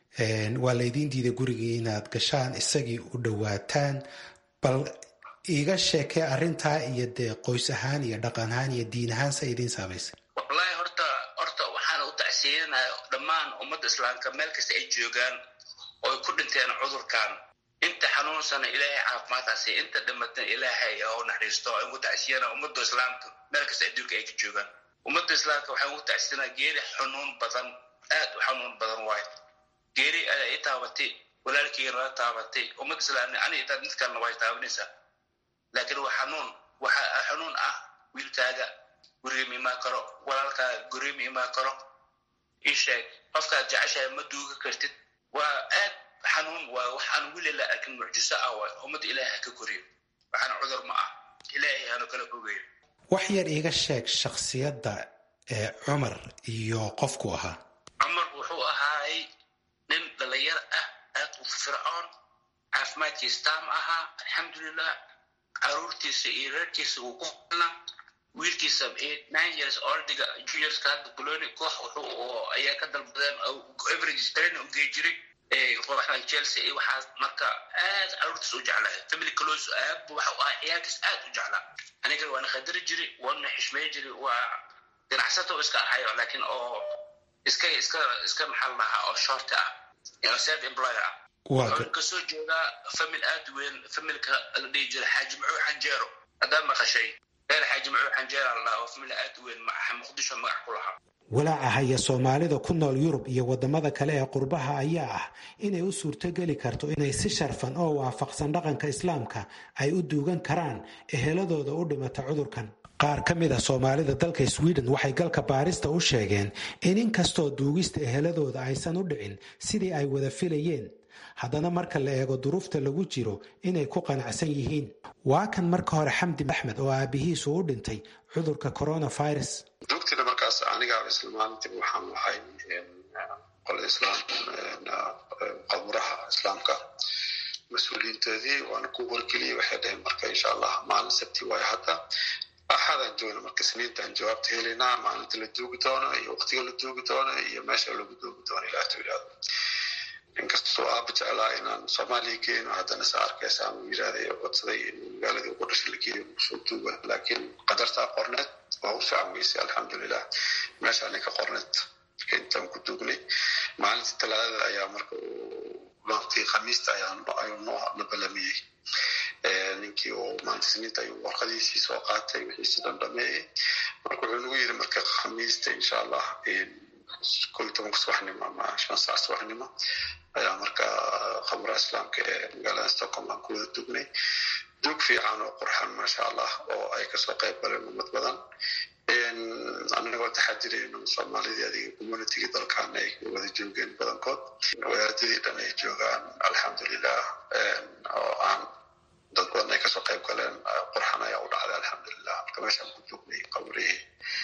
waa laydiin diiday gurigii inaad gashaan isagii u dhowaataan bal iiga sheekee arrintaa iyo dee qoys ahaan iyo dhaqan ahaan iyo diin ahaan sa idiin saamaysay wallaahi horta horta waxaana u tacsiyanaya dhammaan ummadda islaamka meel kasta ay joogaan oo ay ku dhinteen cudurkan inta xanuunsana ilaahay caafimaadkaasi inta dhimatana ilaahay oo naxariisto aan ugu tacsiyana ummadda islaamka meel kasta adduunka ay ka joogaan ummadda islaamka waxaan ugu tacsiyanaa geeri xanuun badan aad u xanuun badan waayo geeri ayaa i taabatay walaalkeyga nala taabatay ummadda islaamna ani intaad mid kalena way taabanaysaa laakiin waa xanuun waxa xanuun ah wiilkaaga guriga ma imaan karo walaalkaaga guriga ma imaan karo ii sheeg qofkaad jeceshahay ma duuga kartid waa aad xanuun waa waxaan weli la arkin mucjiso ah waay ummadda ilaahay ha ka koriyo waxaana cudur ma ah ilaahay hanu kala fogeeyo wax yar iiga sheeg shakhsiyadda ee cumar iyo qofku ahaa cumar wuxuu ahaay nin dhalinyar ah aad u fircoon caafimaadkiisa taam ahaa alxamdulilah caruurtiisa iyo reerkiisa uu ku filna wiilkiisa nine years oldiga juniorska hadda boloni koox wuxuu ayaa ka dalbadeen average training u gey jiray kooxdan chelsea iyo waxaas marka aad caruurtiisa u jeclaa family close aab waxa u ahaa ciyaalkiis aad u jeclaa anigana waana qadari jiray waana xishmeyn jiray waa ganacsato iska ahayo laakiin oo iska iska iska maxal lahaa oo short ah self employer ah wuxuu kasoo jeedaa famil aad weyn familka la dhihi jiray xaaji macuu xanjeero haddaad maqashay reer xaaji macuu xanjeero la dhaha oo famil aad weyn muqdisho magac ku lahaa walaaca haya soomaalida ku nool yurub iyo wadamada kale ee qurbaha ayaa ah inay u suurtogeli karto inay si sharfan oo waafaqsan dhaqanka islaamka ay u duugan karaan eheladooda u dhimata cudurkan qaar ka mid a soomaalida dalka sweden waxay galka baarista u sheegeen in inkastoo duugista eheladooda aysan u dhicin sidii ay wada filayeen haddana marka la eego duruufta lagu jiro inay ku qanacsan yihiin waa kan marka hore xamdi axmed oo aabihiisu u dhintay cudurka coronavirus duugtina markaas anigaa isla maalintii waxaan ahay qolada islaam qaburaha islaamka mas-uuliyiintoodii waana ku wargeliyey waxay dhaheen marka insha allah maalin sabti waayo hadda axadaan joogna marka sniintaan jawaabta helaynaa maalinta la duugi doono iyo waqtiga la duugi doono iyo meesha lagu duugi doono ilaah tu yidhahdo inkastoo aaba jeclaa inaan soomaaliya geeno haddana sa arkaysa ama yidhahday codsaday in magaaladii ugu dhasha la geeyo soo duuga laakiin qadartaa qorneed waa u fiican weysay alxamdulilah meeshaani ka qorneed marka intaan ku duugnay maalintii talaadada ayaa marka waqtii khamiista ayuu noo na balamiyey ninkii oo maanta siniinta ayuu warqadiisii soo qaatay wixiisi dhan dhameeyey marka wuxuu nagu yidhi marka khamiista insha allah koo iyo tobanka subaxnimo ama shan saac subaxnimo ayaa marka khamuraha islaamka ee magaalada stockholm aan ku wada dugnay duug fiican oo qurxan maasha allah oo ay kasoo qayb galeen ummad badan anagoo taxadirayno soomaalidii adiga communitygii dalkaana ay wada joogeen badankood wadaadadii dhan ay joogaan alxamdulilah oo aan dad badan ay kasoo qayb galeen qurxan ayaa u dhacday alxamdulilah marka meeshaan ku joognay qabrihii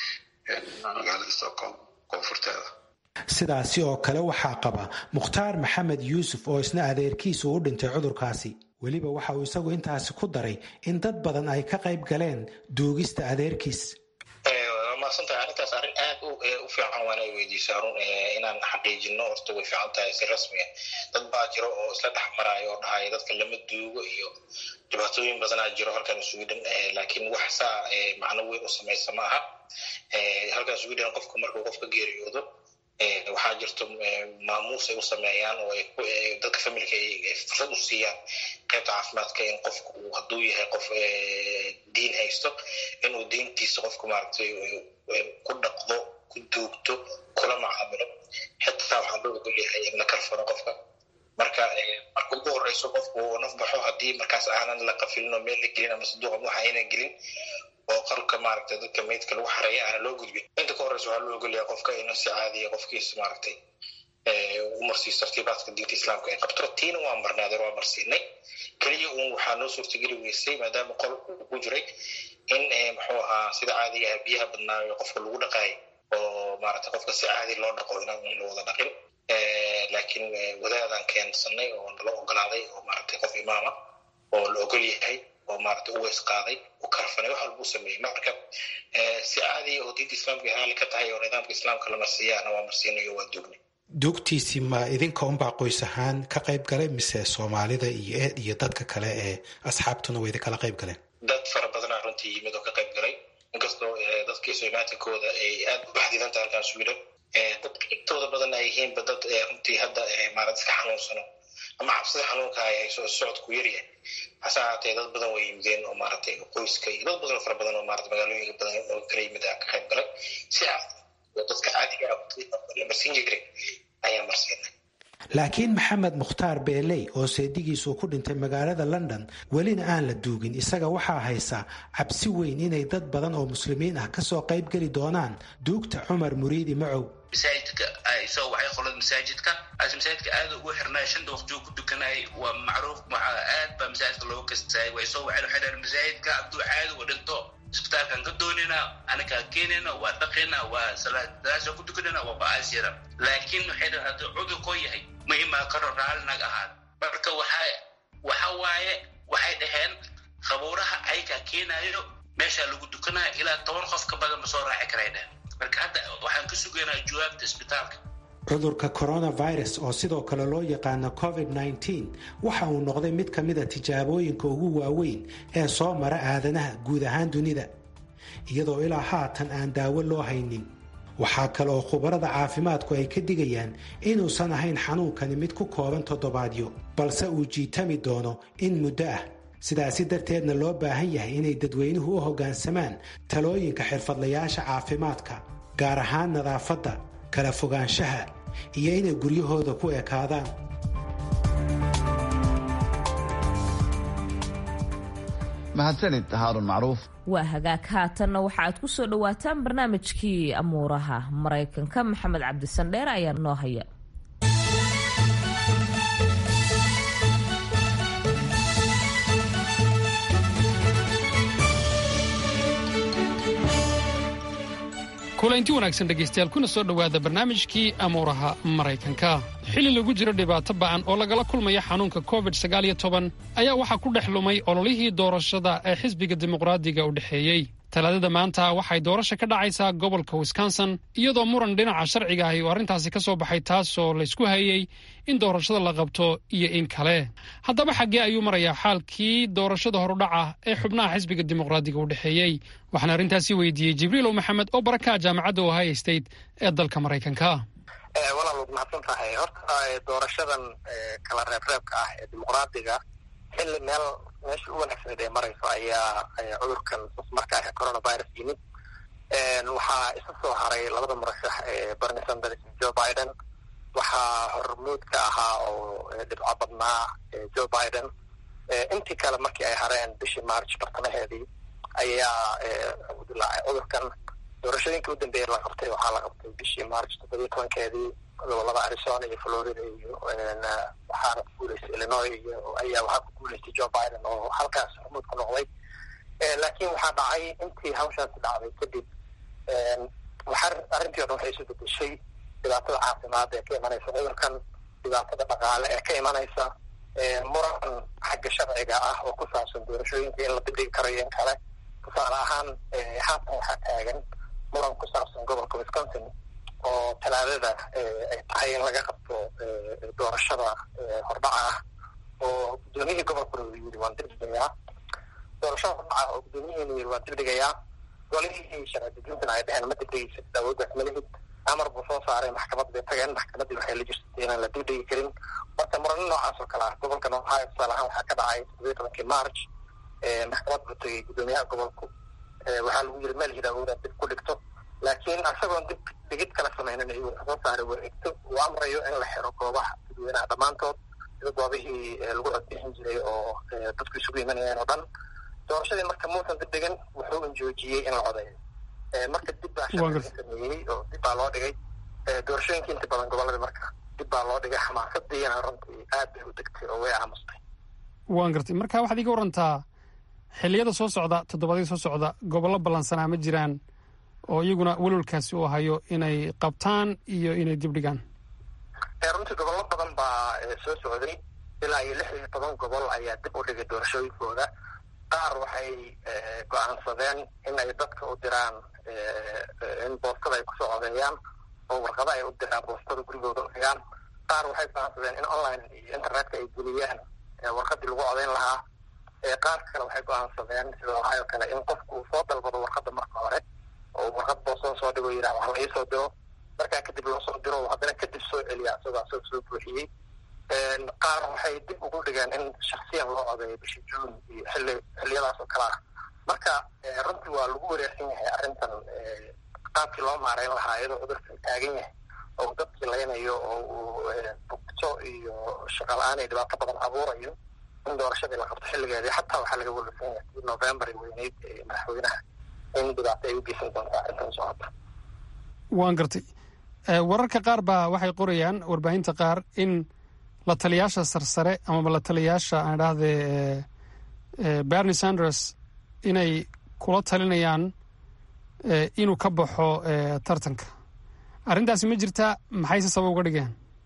magaalada stockholm koonfurteeda sidaasi oo kale waxaa qaba mukhtaar maxamed yuusuf oo isna adeerkiisu u dhintay cudurkaasi weliba waxa uu isagu intaasi ku daray in dad badan ay ka qayb galeen duugista adeerkiis maadsantahay arrintaas arrin aad u fiican waana weydiisa run inaan xaqiijino horta way fiican tahay si rasmiya dad baa jiro oo isla dhex maraayo oo dhahaya dadka lama duugo iyo dhibaatooyin badanaa jiro halkan sweden laakiin wax saa macno weyn u samaysa ma aha halkan sweden qofka markuu qofka geeriyoodo waxaa jirto maamuus ay u sameeyaan oo dadka familka ay fursad u siiyaan qaybta caafimaadka in qofku uu hadduu yahay qof diin haysto inuu diintiisa qofku maaragtay ku dhaqdo ku duugto kula macaamilo xitaa waxaa loo ogol yahay in la kalfano qofka marka marka ugu horeyso qofku uu naf baxo haddii markaas aanan la qafilin oo meel la gelin ama saduuqa waxa aynan gelin oo qalka maaragtay dadka meydka lagu xareeya aana loo gudbin inta ka horeysa waxaa loo ogolyahay qofka inuu si caadiya qofkiisa maaragtay u marsiiso tartiibaadka diinta islaamka ay qabto tiina waa marnaadeer waa marsiinay keliya uun waxaa noo suurtageli weysay maadaama qol uu ku jiray in muxuu ahaa sida caadiga ah biyaha badnaayo qofka lagu dhaqaayo oo maaragtay qofka si caadi loo dhaqo inaan la wada dhaqin laakiin wadaadaan keensanay oo nala ogolaaday oo maaragtay qof imaama oo la ogol yahay oo maaragtay u weys qaaday u karfanay wax walba u sameeyey marka si caadiya oo diinta islaamka haali ka tahay oo nidaamka islaamka la marsiiyaana waa marsiinayo waa dugnay duugtiisii ma idinka unbaa qoys ahaan ka qayb galay mise soomaalida iyo iyo dadka kale ee asxaabtuna way idinkala qayb galeen dad fara badanaa runtii yimid oo ka qayb galay inkastoo dadkii somaatinkooda ay aad u baxdidan tahay halkan sweden dadka intooda badan ay yihiinba dad runtii hadda maarad iska xanuunsano ama cabsida xanuunka ay hayso socodku yaryahay hase ahaatee dad badan way yimideen oo maaragtay qoyska iyo dad badan fara badan oo maarata magaalooyinka badan oo kala yimid ka qayb galay si oo dadka caadiga la marsiin jiray ayaa marsiinay laakiin maxamed mukhtaar beeley oo seedigiisu ku dhintay magaalada london welina aan la duugin isaga waxaa haysa cabsi weyn inay dad badan oo muslimiin ah kasoo qayb geli doonaan duugta cumar muriidi macow masaajidka isagoo waxay qolada masaajidka as masaajidka aad ugu xirnay shanta waqtigu ku dukanayay waa macruuf waxaa aad baa masaajidka looga kastaayay way soo waxay waxay dhahan masaajidka hadduu caadi u dhinto isbitaalkan ka doonina anakaa keenayna waa dhaqayna waa salaadaasa ku tukanayna waa ba'aasyada laakiin waxay dhahan hadduu cudur koo yahay ma imaa karo raali naga ahaan marka waxa waxa waaye waxay dhaheen qabuuraha ayakaa keenayo meeshaa lagu dukanaya ilaa toban qof ka badan ma soo raaci karay dhehen marka hadda waxaan ka sugaynaa jawaabta isbitaalka cudurka coronavirus oo sidoo kale loo yaqaano covid-19 waxa uu noqday mid ka mida tijaabooyinka ugu waaweyn ee soo mara aadanaha guud ahaan dunida iyadoo ilaa haatan aan daawo loo haynin waxaa kale oo khubarada caafimaadku ay ka digayaan inuusan ahayn xanuunkani mid ku kooban toddobaadyo balse uu jiitami doono in muddo ah sidaasi darteedna loo baahan yahay inay dadweynuhu u hoggaansamaan talooyinka xirfadlayaasha caafimaadka gaar ahaan nadaafadda kala fogaanshaha iyo inay guryahooda ku ekaadaan mahadsanid haarun macruuf waa hagaag haatanna waxa aad ku soo dhowaataan barnaamijkii amuuraha maraykanka maxamed cabdisandheer ayaa noo haya kulanti wanaagsan dhegaystayaal kuna soo dhowaada barnaamijkii amuuraha maraykanka xilli lagu jiro dhibaato ba'an oo lagala kulmaya xanuunka covid ayaa waxaa ku dhex lumay ololihii doorashada ee xisbiga dimuqraadiga u dhexeeyey talaadada maanta waxay doorasha ka dhacaysaa gobolka wisconsin iyadoo muran dhinaca sharciga ahi oo arrintaasi ka soo baxay taasoo laysku hayey in doorashada la qabto iyo in kale haddaba xaggee ayuu marayaa xaalkii doorashada horudhaca ee xubnaha xisbiga dimuqraadiga u dhexeeyey waxaan arrintaasi weydiiyey jibriilow maxamed oo baraka jaamacadda ohio state ee dalka maraykanka walaal waad mahadsan tahay horta doorashadan kala reebreebka ah ee dimuqraadiga xilli meel meesha u wanaagsaneed ee marayso ayaa cudurkan marka ah coronavirus yimid waxaa isa soo haray labada murashax ee bernie sanders iyo joe biden waxaa hormuud ka ahaa oo dhibco badnaa joe biden intii kale markii ay hareen bishii march bartamaheedii ayaa dilaacay cudurkan doorashooyinkii u dambeeyay la qabtay waxaa la qabtay bishii march toddobiyo tobankeedii gobolada arizona iyo florida iyo waxaana ku guuleystay illinois iyo ayaa waxaa ku guuleystay joe biden oo halkaas hormuud ku noqday laakiin waxaa dhacay intii hawshaasi dhacday kadib waxaa arrintii o dhan waxay isu bedeshay dhibaatada caafimaad ee ka imanaysa cudurkan dhibaatada dhaqaale ee ka imanaysa muran xagga sharciga ah oo ku saabsan doorashooyinka in la dibdhigi karayo in kale tusaale ahaan haatan waxaa taagan muran ku saabsan gobolka wisconsin oo talaadada ay tahay in laga qabto doorashada hordhaca ah oo guddoomiyihii gobolkuna uu yiri waan dibdhigayaa doorashada hordhaca oo guddoomiyihiina yiri waan dibdhigayaa golihii sharci dejintana ay dheheen ma dibdhigaysid awooddaas malihid amar buu soo saaray maxkamad bay tageen maxkamaddii waxay la jirtay inaan la dibdhigi karin marka murano noocaas oo kale ah gobolkan ohio tusaale ahaan waxaa ka dhacay toddobiyo tobankii march maxkamad buu tegay guddoomiyaha gobolku waxaa lagu yiri meel hidaawood dib ku dhigto laakiin isagoon dib dhigid kala sameynin ayuu wuxuu soo saaray wareegto uu amrayo in la xiro goobaha dadweynaha dhammaantood sida goobihii lagu codbixin jiray oo dadku isugu imanayeen oo dhan doorashadii marka muusan dib dhigin wuxuu unjoojiyey in la codeeyo marka dib baa sharciga sameeyey oo dib baa loo dhigay doorashooyinkii inta badan gobolada marka dib baa loo dhigay xamaasadiina runtii aad bay u degtay oo way aamustay waan gartay marka waxaad iga warantaa xilliyada soo socda toddobaadyada soo socda gobollo ballansanaa ma jiraan oo iyaguna welwalkaasi uu hayo inay qabtaan iyo inay dib dhigaan runtii gobollo badan baa soo socday ilaa iyo lix iyo toban gobol ayaa dib u dhigay doorashooyinkooda qaar waxay go-aansadeen in ay dadka u diraan in boostada ay kusoo codeeyaan oo warqada ay u diraan boostada gurigooda u dhigaan qaar waxay go-aansadeen in online iyo internetka ay geliyaan warqadii lagu codeyn lahaa qaar kale waxay go-aansadeen sida ohio kale in qofku uu soo dalbado warqada marka hore oo warqad boostada soo dhigo yidhah wax la iisoo diro markaa kadib loo soo diro haddana kadib soo celiya isagoo asagoo soo buuxiyey qaar waxay dib ugu dhigeen in shaksiyan loo codeeyo bishii juun iyo xilli xilliyadaas oo kale ah marka runtii waa lagu wareersan yahay arrintan qaabkii loo maareyn lahaa iyadoo cudurkan taagan yahay oo dadkii laynayo oo uu bugto iyo shaqa la-aan iyo dhibaato badan abuurayo in doorashadii la qabto xilligeedii xataa waxaa laga welwelsan yahay kii november weyneyd ee madaxweynaha in dhibaato ay u geysan doonto arrintan socota waan gartay wararka qaar baa waxay qorayaan warbaahinta qaar in la taliyaasha sarsare amaba la taliyaasha aan idhaahdee bernie sanders inay kula talinayaan inuu ka baxo tartanka arrintaasi ma jirtaa maxayse sabab uga dhigeen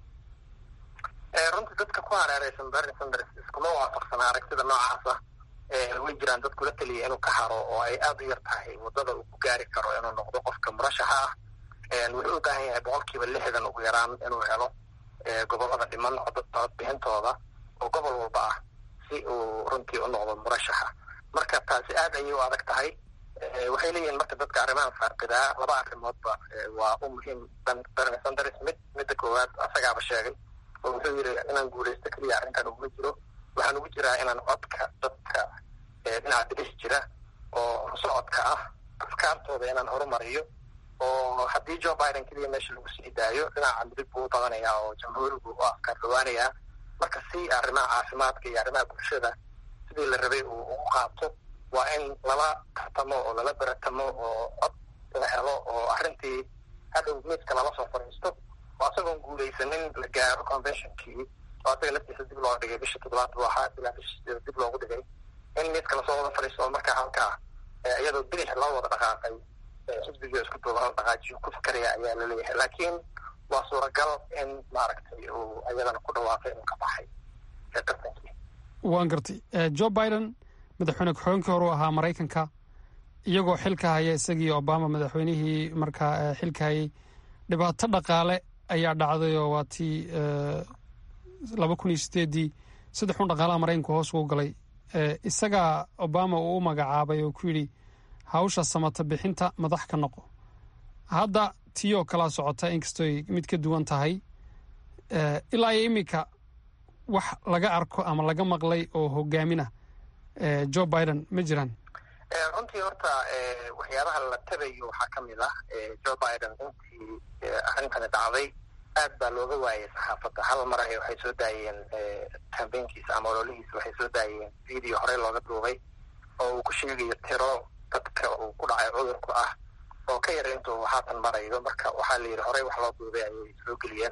runtii dadka ku hareereysan bernie sanders iskuma waafaqsana aragtida noocaasa way jiraan dad kula taliya inuu ka haro oo ay aada u yar tahay waddada uu ku gaari karo inuu noqdo qofka murashaxa ah wuxuu u baahan yahay boqolkiiba lixdan ugu yaraan inuu helo gobolada dhiman codbixintooda oo gobol walba ah si uu runtii u noqdo murashaxa marka taasi aad ayay u adag tahay waxay leeyihiin marka dadka arrimahan faaqidaa laba arrimoodba waa u muhiim bernie sanders mid midda koowaad asagaaba sheegay oo wuxuu yidhi inaan guulaysto keliya arrintan uguma jiro waxaan ugu jiraa inaan codka dadka dhinaca bidix jira oo socodka ah afkaartooda inaan horumariyo oo haddii joe biden keliya meesha lagu sii daayo dhinaca midig buu u badanayaa oo jamhuurigu u afkaar dhawaanayaa marka si arrimaha caafimaadka iyo arrimaha bulshada sidii la rabay uu ugu qaato waa in lala tartamo oo lala beratamo oo cod la helo oo arrintii hadhow miiska lala soo fadhiisto oo asagoon guulaysanin la gaaro conventionkii oo asaga laftiisa dib loo dhigay bisha toddobaad buu ahaa ilaa bisha sideed dib loogu dhigay in miiska lasoo wada fadhiisto oo markaa halkaa iyadoo bidix loo wada dhaqaaqay xisbiga isku duuban la dhaqaajiyo ku fikaraya ayaa laleeyahay laakiin waa suuragal in maaragtay uu ayadana ku dhawaaqay inuu ka baxay tartankii waan gartay joe biden madaxweyne ku-xigeenkii hore u ahaa maraykanka iyagoo xilka haya isagii obama madaxweynihii markaa xilka hayay dhibaato dhaqaale ayaa dhacday oo waa tii laba kun iyo sideedii saddex un dhaqaalaha maraykanku hoos ugu galay isagaa obama uu u magacaabay oo ku yidhi hawsha samata bixinta madax ka noqo hadda tii oo kalaa socota inkastooy mid ka duwan tahay ilaa iyo iminka wax laga arko ama laga maqlay oo hogaamina joe biden ma jiraan runtii horta waxyaabaha la tabayo waxaa ka mid ah joe biden intii arrintani dhacday aad baa looga waayay saxaafadda hal mar ay waxay soo daayeen kambeynkiisa ama ololihiisa waxay soo daayeen video horey looga duubay oo uu ku sheegayo tiro dadka uu ku dhacay cudurku ah oo ka yar intuu haatan marayo marka waxaa la yidhi horey wax loo duubay ayay soo geliyeen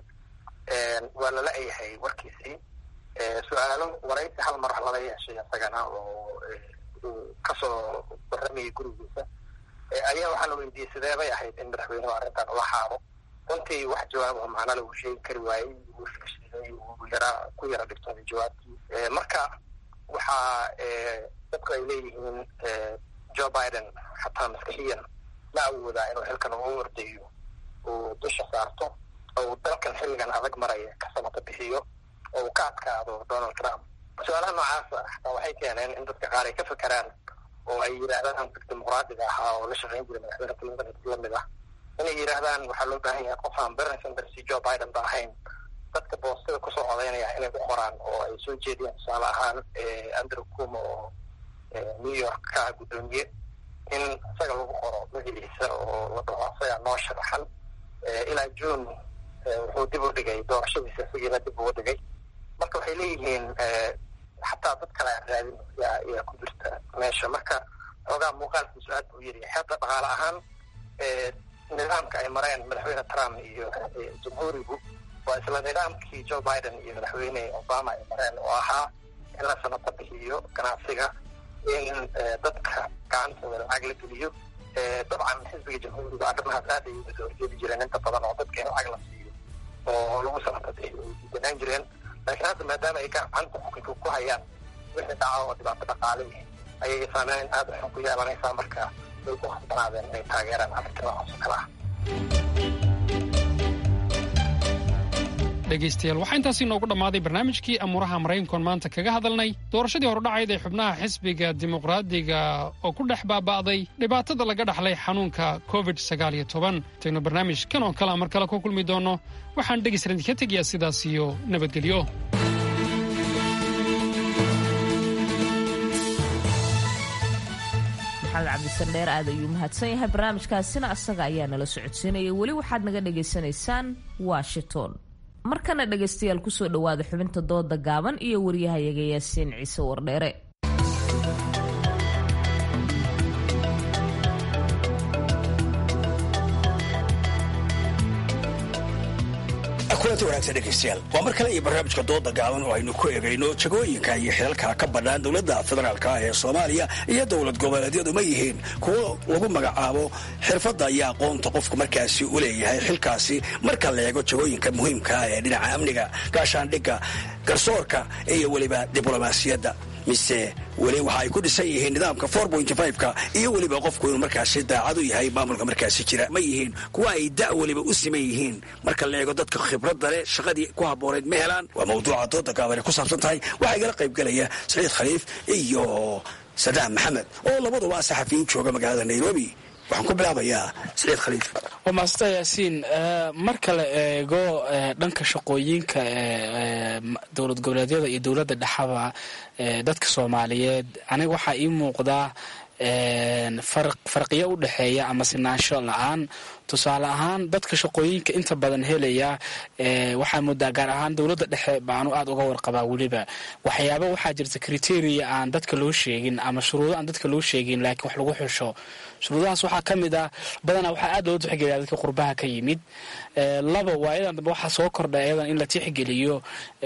waa lala yahay warkiisii su-aalo waraysi hal mar lala yeeshay isagana oo uu kasoo waramayay gurigiisa ayaa waxaa la weydiiyey sidee bay ahayd in madaxweynuhu arrintan ula haado runtii wax jawaabaho macnala uu sheegi kari waayey uu fashilay uu yaraa ku yara dhigtooday jawaabtii marka waxaa dadku ay leeyihiin joe biden xataa maskixiyan ma awoodaa inuu xilkan uu ordayo uu dusha saarto oo uu dalkan xilligan adag maraya ka samata bixiyo oo uu ka adkaado donald trump su-aalaha noocaasa xataa waxay keeneen in dadka qaar ay ka fekeraan oo ay yidhaahdaan hanfig dimuqraadiga ahaa oo la shaqeyn jiray madaxweyne clinton lamid ah inay yidhaahdaan waxaa loo baahan yahay qof aan bernie sanders iyo joe biden ba ahayn dadka boostada kusoo codaynaya inay ku qoraan oo ay soo jeediyaan tusaale ahaan andrew kuma oo new york ka guddoomiye in isaga lagu qoro magaciisa oo la dhaho isagaa noo sharaxan ilaa june wuxuu dib u dhigay doorashadiisa isagiina dib ugu dhigay marka waxay leeyihiin xataa dad kale aan raadin yaa yaa ku jirta meesha marka xoogaa muuqaalkiisu aad buu yiri xeebta dhaqaale ahaan nidaamka ay mareen madaxweyne trump iyo jamhuurigu waa isla nidaamkii joe biden iyo madaxweyne obama ay mareen oo ahaa in la sanato bixiyo ganacsiga in dadka gacantooda lacag la geliyo dabcan xisbiga jamhuuriga arrimahaas aad ay uga soo horjeedi jireen inta badan oo dadka in lacag la siiyo oo lagu sanato bixiyo ay diidanaan jireen laakiin hadda maadaama ay gacanta xukunka ku hayaan wixii dhaca oo dhibaato dhaqaale ayay saameyn aada xun ku yeelanaysaa marka way ku khasbanaadeen inay taageeraan arrinta noocaas oo kale ah dhegaystayaal waxaa intaasi inoogu dhammaaday barnaamijkii amuuraha maraykankoon maanta kaga hadalnay doorashadii hordhacayd ee xubnaha xisbiga dimuqraadiga oo ku dhex baaba'day dhibaatada laga dhaxlay xanuunka covid sagaal iyo toban intaynu barnaamijkan oo kalea mar kale ku kulmi doonno waxaan dhegaysran idinka tegayaa sidaas iyo nabadgelyo maxamed cabdisandheer aad ayuu mahadsan yahay barnaamijkaasina asaga ayaa nala socodsiinaya weli waxaad naga dhagaysanaysaan washington markana dhegaystayaal kusoo dhowaada xubinta dooda gaaban iyo waryahayaga yaasiin ciise wardheere kulanti wanaagsan dhegaystayaal waa mar kale iyo barnaamijka dooda gaaban oo aynu ku egayno jagooyinka iyo xilalka ka bannaan dowladda federaalka ee soomaaliya iyo dowlad goboleedyadu ma yihiin kuwo lagu magacaabo xirfadda iyo aqoonta qofku markaasi u leeyahay xilkaasi marka la eego jagooyinka muhiimka ee dhinaca amniga gaashaandhigga garsoorka iyo weliba diblomaasiyadda mise weli waxa ay ku dhisan yihiin nidaamka ka iyo weliba qofku inuu markaasi daacad u yahay maamulka markaasi jira ma yihiin kuwa ay da' weliba u siman yihiin marka la eego dadka khibradda leh shaqadii ku habbooneyd ma helaan waa mawduuca dooda gaabane ku saabsan tahay waxaa igala qaybgelaya saciid khaliif iyo sadaam maxamed oo labaduba saxafiyiin jooga magaalada nairobi waxaan ku bilaabayaa saciid khaliif waa maasanta yaasiin marka la eego dhanka shaqooyinka dowlad goboleedyada iyo dowladda dhexaba dadka soomaaliyeed aniga waxaa ii muuqdaa farqiyo u dhexeeya ama sinaansho la-aan tusaale ahaan dadka shaqooyinka inta badan helaya waxaa moodaa gaar ahaan dowladda dhexe baanu aada uga warqabaa weliba waxyaaba waxaa jirta criteria aan dadka loo sheegin ama shuruudo aan dadka loo sheegin laakiin wax lagu xusho shuruudahaas waxaa ka mid ah badanaa waxaa aada loo tixgeliya dadka qurbaha ka yimid laba waa iyadan dambe waxaa soo kordha iyadan in la tixgeliyo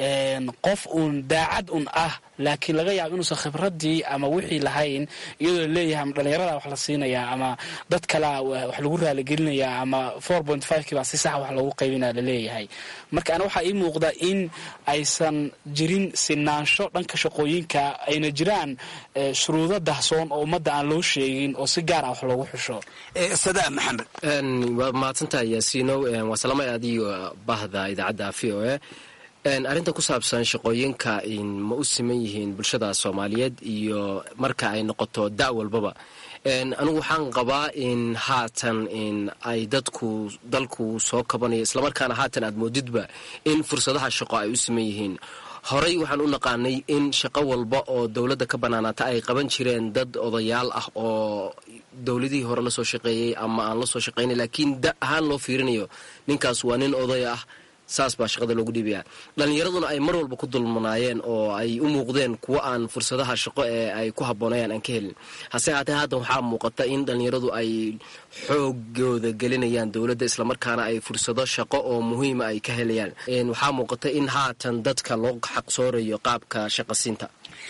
qof uun daacad un ah laakiin laga yaabo inuusan khibradii ama wixii lahayn iyadoo laleeyahay ama dhalinyarada wax la siinayaa ama dad kalea wax lagu raaligelinayaa ama four point five kii baa si sax wax loogu qaybinaa laleeyahay marka ana waxaa ii muuqda in aysan jirin sinaansho dhanka shaqooyinka ayna jiraan shuruudo dahsoon oo ummadda aan loo sheegin oo si gaar ah wax loogu xusho sadaa maxamed waa mahadsantahay yaasiinow waa salaamay adiyo bahda idaacadda v o a arrinta ku saabsan shaqooyinka ma u siman yihiin bulshada soomaaliyeed iyo marka ay noqoto da' walbaba anigu waxaan qabaa in haatan in ay dadku dalku soo kabanayo islamarkaana haatan aad moodidba in fursadaha shaqo ay u siman yihiin horey waxaan u naqaanay in shaqo walba oo dowladda ka bannaanaata ay qaban jireen dad odayaal ah oo dowladihii hore lasoo shaqeeyey ama aan lasoo shaqaynay laakiin da ahaan loo fiirinayo ninkaas waa nin oday ah saas baa shaqada loogu dhiibaya dhallinyaraduna ay mar walba ku dulmanaayeen oo ay u muuqdeen kuwo aan fursadaha shaqo ee ay ku habboonayaan aan ka helin hase haatee haddan waxaa muuqata in dhallinyaradu ay xoogooda gelinayaan dowladda islamarkaana ay fursado shaqo oo muhiima ay ka helayaan waxaa muuqata in haatan dadka loo xaqsoorayo qaabka shaqasiinta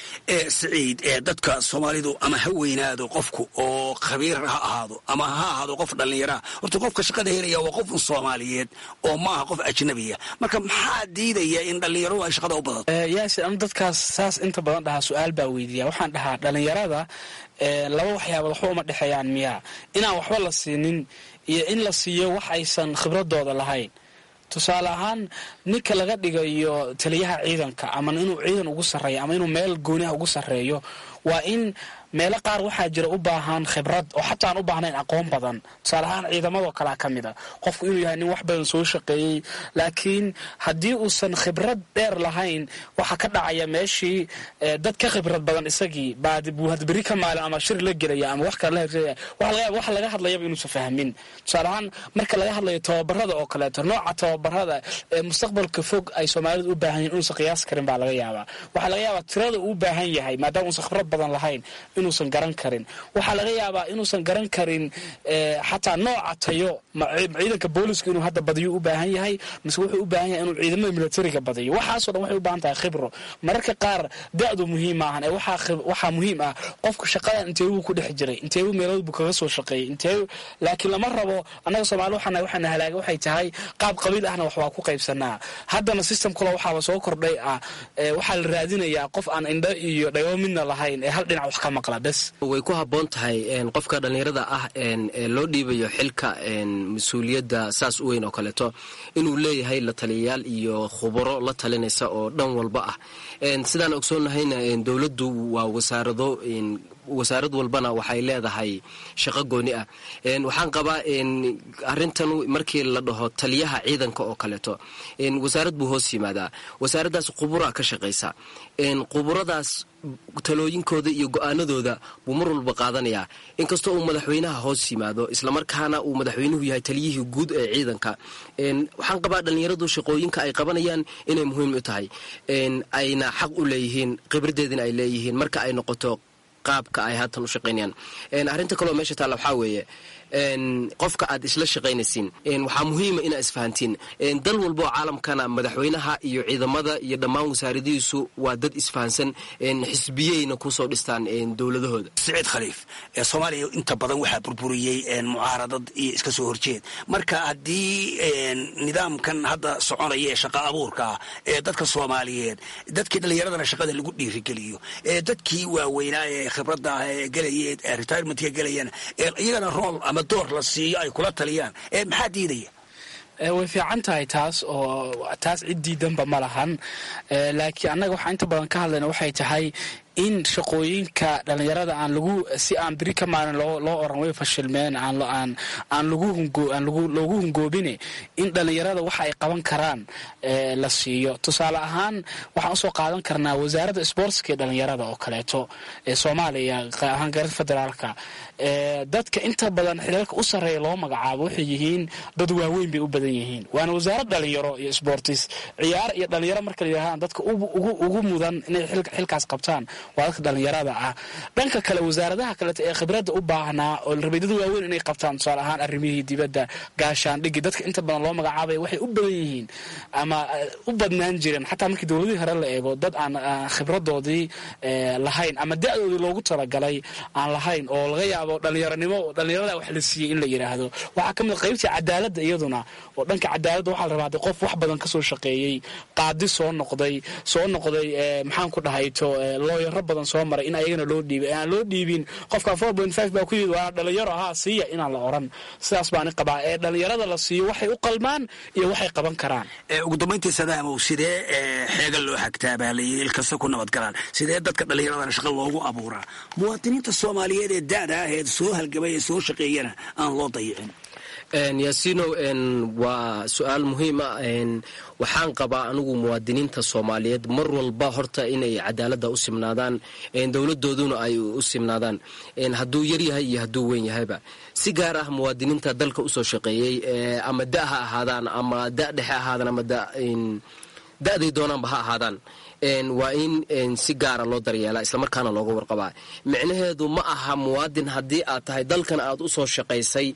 siciid ee dadka soomaalidu ama ha weynaado qofku oo khabiir ha ahaado ama ha ahaado qof dhallinyaraha horta qofka shaqada helaya waa qof soomaaliyeed oo maaha qof ajnabiya marka maxaa diidaya in dhallinyaradu ay shaqada u badato yaasi anu dadkaas saas inta badan dhahaa su-aal baa weydiiya waxaan dhahaa dhallinyarada laba waxyaabood waxba uma dhexeeyaan miyaa inaan waxba la siinin iyo in la siiyo wax aysan khibradooda lahayn tusaale ahaan ninka laga dhigayo taliyaha ciidanka ama inuu ciidan ugu sarreeyo ama inuu meel gooniha ugu sarreeyo waa in meelo qaar waxaa jira u baahan khibrad oo xataa aan u baahnayn aqoon badan tusaale ahaan ciidamadoo kalea ka mid a qofku inuu yahay nin wax badan soo shaqeeyey laakiin haddii uusan khibrad dheer lahayn waxaa ka dhacaya meeshii dad ka khibrad badan isagii buu hadberi ka maalin ama shir la gelaya ama wax kale la wax laga hadlayaba inuusan fahmin tusaale ahaan marka laga hadlayo tababarada oo kaleeto nooca tababarada ee mustaqbalka fog ay soomaalidu u baahan yihin inuusan qiyaas karin baa laga yaabaa waxaa laga yaabaa tirada uu u baahan yahay maadaama uusan khibrad badan lahayn inuusan garan karin waxaa laga yaabaa inuusan garan karin xataa nooca tayo ciidanka booliska inuu hadda badiyo u baahan yahay mise wuxuu u baahan yahay inuu ciidamada militariga badiyo waxaasoo dhan waxay u baahan tahay khibro mararka qaar da-du muhiim maahan ee waxaa muhiim ah qofka shaqadan inteebuu ku dhex jiray inteebuu meelood buu kaga soo shaqeeyey inteebu laakiin lama rabo annaga soomaali waxana waxaana halaaga waxay tahay qaab qabiil ahna wax waa ku qaybsanaa haddana system kale waxaaba soo kordhay ah waxaa la raadinayaa qof aan indho iyo dhago midna lahayn ee hal dhinac wax ka maqla way ku habboon tahay qofka dhallinyarada ah ee loo dhiibayo xilka mas-uuliyadda saas u weyn oo kaleeto inuu leeyahay la taliyayaal iyo khubaro la talinaysa oo dhan walba ah sidaan ogsoonnahayna dowladdu waa wasaarado wasaarad walbana waxay leedahay shaqo gooni ah waxaan qabaa arintan markii la dhaho taliyaha ciidanka oo kaleeto wasaarad buu hoos yimaadaa wasaaraddaas qubura ka shaqaysa quburadaas talooyinkooda iyo go-aanadooda buu mar walba qaadanayaa inkastoo uu madaxweynaha hoos yimaado islamarkaana uu madaxweynuhu yahay taliyihii guud ee ciidanka waxaan qabaa dhallinyaradu shaqooyinka ay qabanayaan inay muhiim u tahay ayna xaq u leeyihiin khibradeedina ay leeyihiin marka ay noqoto qaabka ay haatan u shaqaynayaan arrinta kaleo meesha taalla waxaa weeye qofka aad isla shaqaynaysiin waxaa muhiima inaa isfahantiin dal walba oo caalamkana madaxweynaha iyo ciidamada iyo dhammaan wasaaradihiisu waa dad isfahansan xisbiyeyna kusoo dhistaan dowladahooda siciid khaliif ee soomaaliya inta badan waxaa burburiyey mucaaradad iyo iska soo horjeed marka haddii nidaamkan hadda soconaya ee shaqa abuurka ah ee dadka soomaaliyeed dadkii dhallinyaradana shaqada lagu dhiirigeliyo ee dadkii waaweynaa ee khibradda ah ee gelayeen retirementka gelayaan iyagana rool ama door la siiyo ay kula taliyaan maxaa diidaya way fiican tahay taas oo taas cid diidanba ma lahan laakiin annaga waxaa inta badan ka hadlayna waxay tahay in shaqooyinka dhalinyarada aan lagu si aan biri ka maalin loo oran way fashilmeen aan loogu hungoobine in dhalinyarada waxa ay qaban karaan la siiyo tusaale ahaan waxaan usoo qaadan karnaa wasaaradda sboortska ee dhalinyarada oo kaleeto ee soomaaliya ahaan gaarada federaalka dadka inta badan xiriirka u sarreeya loo magacaabo waxay yihiin dad waaweyn bay u badan yihiin waana wasaarad dhalinyaro iyo sportis ciyaar iyo dhalinyaro marka la yidhahdaan dadka ugu mudan inay xilkaas qabtaan waa dadka dhalinyarada ah dhanka kale wasaaradaha kaleeto ee khibradda u baahnaa oo rabay dad waaweyn inay qabtaan tusaale ahaan arrimihii dibadda gaashaandhigi dadka inta badan loo magacaabaya waxay u badan yihiin ama u badnaan jireen xataa markii dowladihii hore la eego dad aan khibradoodii lahayn ama da-doodii loogu talagalay aan lahayn oo laga yaabo dhalinyaronimo dhalinyarada wax la siiyey in la yidhaahdo waxaa ka mid qaybtii cadaaladda iyaduna oo dhanka cadaaladda waxaa la rabaa de qof wax badan kasoo shaqeeyey qaadi soo noqday soo noqday maxaan ku dhahayto looyaro badan soo maray in ayagana loo dhiibay aan loo dhiibin qofka four point five baa ku yimid waana dhalinyaro ahaa siiya inaan la oran sidaas baani qabaa ee dhalinyarada la siiyo waxay u qalmaan iyo waxay qaban karaan ugu dambayntii sadaamow sidee xeega loo xagtaa baa la yidhi ilkasta ku nabadgalaan sidee dadka dhallinyaradana shaqa loogu abuuraa muwaadiniinta soomaaliyeed ee da-da ah ee soo halgamay ee soo shaqeeyana aan loo dayicin yaasiinow waa su-aal muhiim ah waxaan qabaa anigu muwaadiniinta soomaaliyeed mar walba horta inay cadaaladda u simnaadaan dowladooduna ay u simnaadaan hadduu yaryahay iyo hadduu weyn yahayba si gaar ah muwaadiniinta dalka usoo shaqeeyey ama da ha ahaadaan ama da dhexe ahaadaan ama da-day doonaanba ha ahaadaan waa in si gaara loo daryeelaa islamarkaana looga warqabaa micnaheedu ma aha muwaadin haddii aad tahay dalkan aad usoo shaqaysay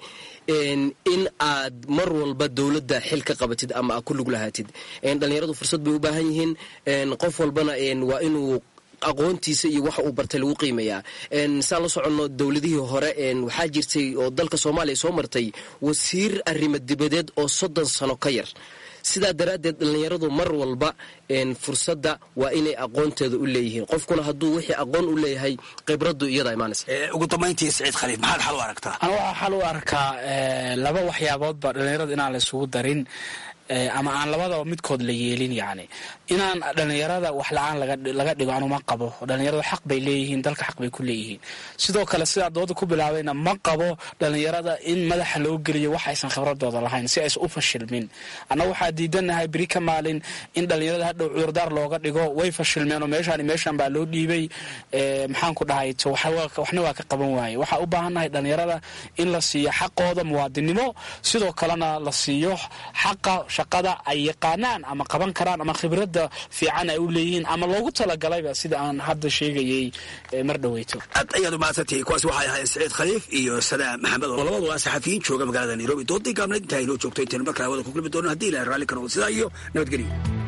in aad mar walba dowladda xil ka qabatid ama aad ku lug lahaatid dhalinyaradu fursad bay u baahan yihiin qof walbana waa inuu aqoontiisa iyo waxa uu bartay lagu qiimayaa saan la soconno dowladihii hore waxaa jirtay oo dalka soomaaliya soo martay wasiir arrimo dibadeed oo soddon sano ka yar sidaa daraaddeed dhallinyaradu mar walba fursadda waa inay aqoonteeda u leeyihiin qofkuna hadduu wixii aqoon u leeyahay khibraddu iyada imaanaysa ugu dambayntii saciid khaliif maxaad xal u aragtaa ana waxaa xal u arkaa laba waxyaaboodba dhallinyarada inaan la isugu darin ama aan labadaba midkood la yeelin yacni inaan dhalinyarada wax la-aan laga dhigo anuma qabo dhalinyaradu xaq bay leeyihiin dalka xaq bay ku leeyihiin sidoo kale sidaa dooda ku bilaabayna ma qabo dhalinyarada in madaxa loo geliyo wax aysan khibradooda lahayn si aysan u fashilmin annaga waxaa diidanahay beri ka maalin in dhalinyarada hadhow cudurdaar looga dhigo way fashilmeen oo meeshaan meeshaan baa loo dhiibay maxaan ku dhahay to waxna waa ka qaban waaye waxaa u baahannahay dhalinyarada in la siiyo xaqooda muwaadinimo sidoo kalena la siiyo xaqa shaqada ay yaqaanaan ama qaban karaan ama khibradda fiican ay u leeyihiin ama loogu talagalayba sida aan hadda sheegayay mar dhaweyto aad ayaad umahadsantihiin kuwaas waxay ahaayeen saciid khaliif iyo sadaam maxamed oo labadu waa saxafiyiin jooga magaalada nairobi doodii gaabnayd intaa inoo joogto intaynu markale hawada ku kulmi doono haddii ilahay raalli ka noqdo sidaa iyo nabadgelyo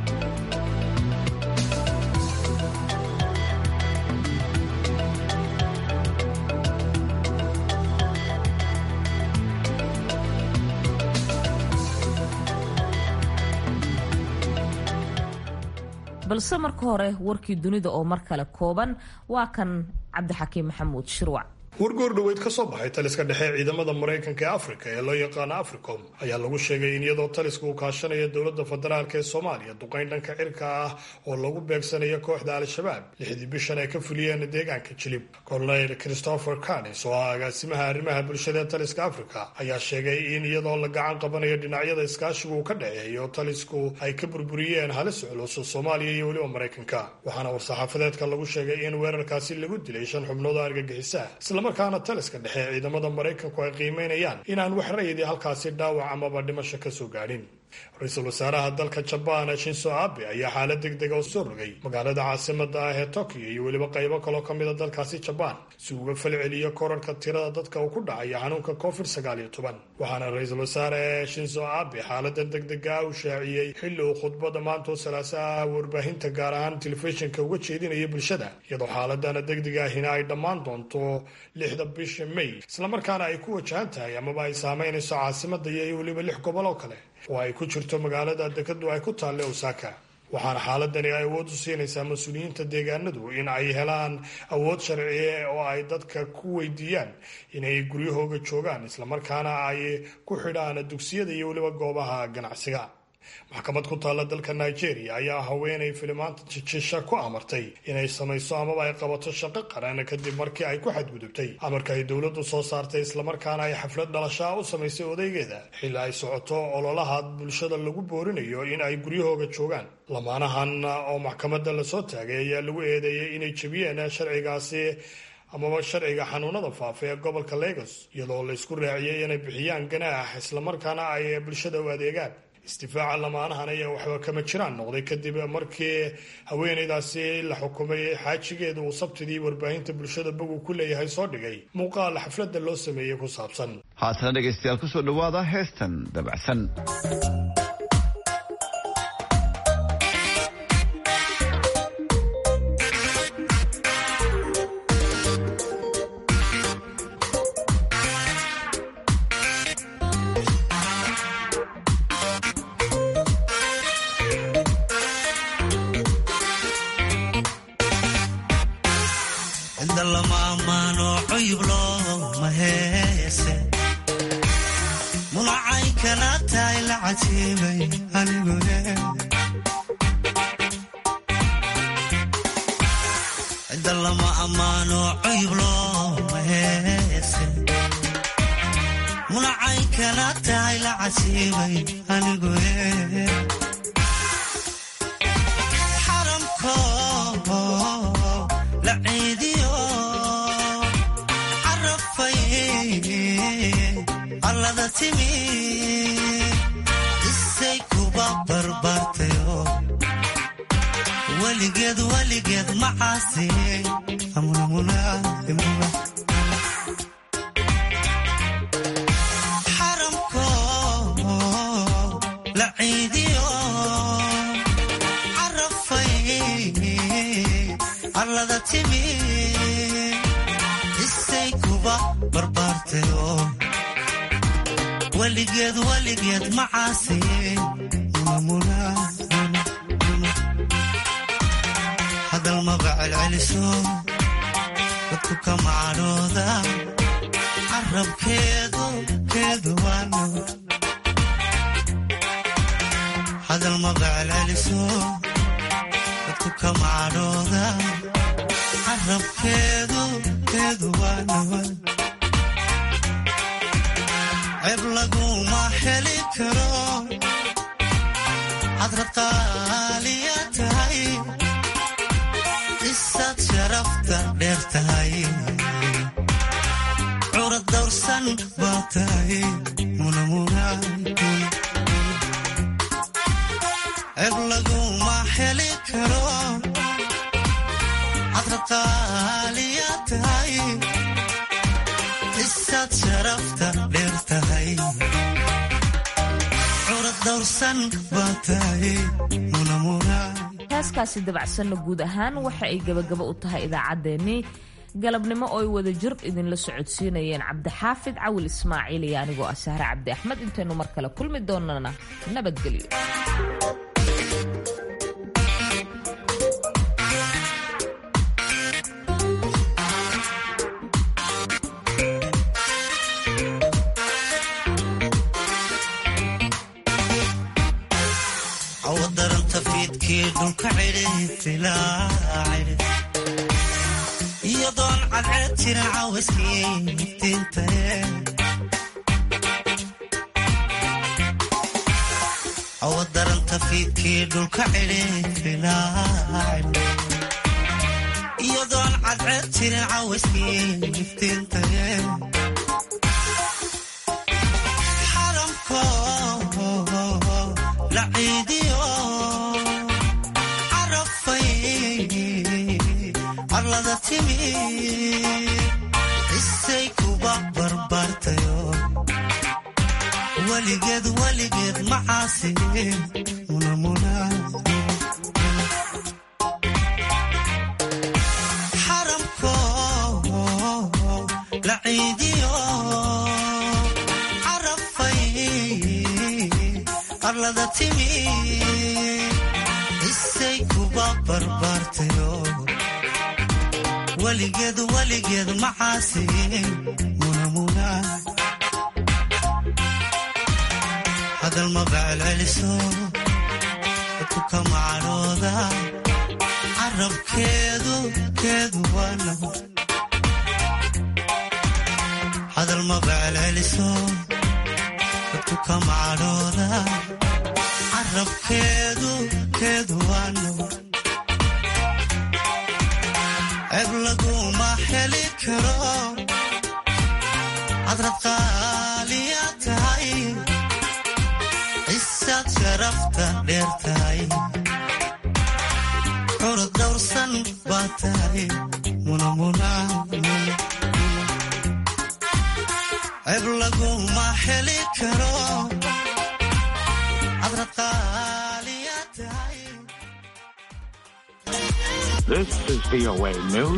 balse marka hore warkii dunida oo mar kale kooban waa kan cabdixakiim maxamuud shirwac wargoor dhoweyd ka soo baxay taliska dhexe ciidamada maraykanka ee afrika ee loo yaqaano africom ayaa lagu sheegay in iyadoo taliska uu kaashanayo dowladda federaalk ee soomaaliya duqayn dhanka cirka ah oo lagu beegsanayo kooxda al-shabaab lixdii bishan ay ka fuliyeen deegaanka jilib colonel christopher canis oo ah agaasimaha arrimaha bulshada ee taliska afrika ayaa sheegay in iyadoo la gacan qabanayo dhinacyada iskaashigu uu ka dhexeeyo talisku ay ka burburiyeen halis culus soomaaliya iyo weliba maraykanka waxaana war-saxaafadeedka lagu sheegay in weerarkaasi lagu dilay shan xubnood oo argagixisa markaana taliska dhexe ee ciidamada maraykanku ay qiimeynayaan inaan wax rayidii halkaasi dhaawac amaba dhimasho ka soo gaadhin ra-iisul wasaaraha dalka jabaan shinso abe ayaa xaalad deg dega oo soo rogay magaalada caasimada ah ee tokyo iyo weliba qaybo kaloo ka mida dalkaasi jabaan si uga falceliyo korarka tirada dadka uu ku dhacaya xanuunka covid sagaal iyo toban waxaana ra-iisul wasaare shinso abe xaalada deg dega u shaaciyey xilli uu khudbada maantoo salaasaha warbaahinta gaar ahaan telefishinka uga jeedinaya bulshada iyadoo xaaladana degdega ahina ay dhammaan doonto lixda bisha may islamarkaana ay ku wajahan tahay amaba ay saameynayso caasimada iyo weliba lix gobol oo kale oo ay ku jirto magaalada dekadu ay ku taalle osaka waxaana xaaladani ay awood u siinaysaa mas-uuliyiinta deegaanadu in ay helaan awood sharciye oo ay dadka ku weydiiyaan inay guryahooga joogaan islamarkaana ay ku xidhaan dugsiyada iyo weliba goobaha ganacsiga maxkamad ku taalla dalka nigeria ayaa haweenay filimaanta jijisha ku amartay inay samayso amaba ay qabato shaqo qaran kadib markii ay ku xadgudubtay amarka ay dowladdu soo saartay islamarkaana ay xaflad dhalashaa u samaysay odaygeeda xilli ay socoto ololaha bulshada lagu boorinayo in ay guryahooga joogaan lamaanahan oo maxkamadda lasoo taagay ayaa lagu eedeeyey inay jebiyeen sharcigaasi amaba sharciga xanuunada faafa ee gobolka lagos iyadoo la isku raaciyey inay bixiyaan ganaax islamarkaana ay bulshada u adeegaan istifaaca lamaanahan ayaa waxba kama jiraan noqday kadib markii haweenaydaasi la xukumay xaajigeeda uu sabtidii warbaahinta bulshada bogu ku leeyahay soo dhigay muuqaal xafladda loo sameeyey ku saabsan haatana dhegaystayaal kusoo dhowaada heestan dabacsan heeskaasi dabacsanna guud ahaan waxa ay gabagaba u tahay idaacaddeenii galabnimo oo ay wada jir idinla socodsiinayeen cabdixaafid cawil ismaaciil iyo anigoo ah sahre cabdi axmed intaynu mar kale kulmi doonana nabadgelyo iyadoon cadceed jirin cawaskii iftiintae awadaranta fiidkii dhulka cidhiifilaac iyadoon cadceed jirin cawaskii iftiintae xaramko la ciidiyo arlada timi isay kuba barbaartayo weligeed weligeed macaasi xaramko la ciidiyo carafay arlada timi isay kuba barbaartayo weligeed weligeed macaasi hadal ma bacelceliso dadku ka macadhooda carabkeedu keedu waa nabad hadal maba celceliso dadku ka macadhooda carabkeedu keedu waa nabad ceeb laguma heli karo cadrad qaaliya tahay cisaad sharafta dheer tahay curad dhowrsan baa tahay munamuna ceeb laguma heli karo cadrad qaaliya tahay This is VOA News.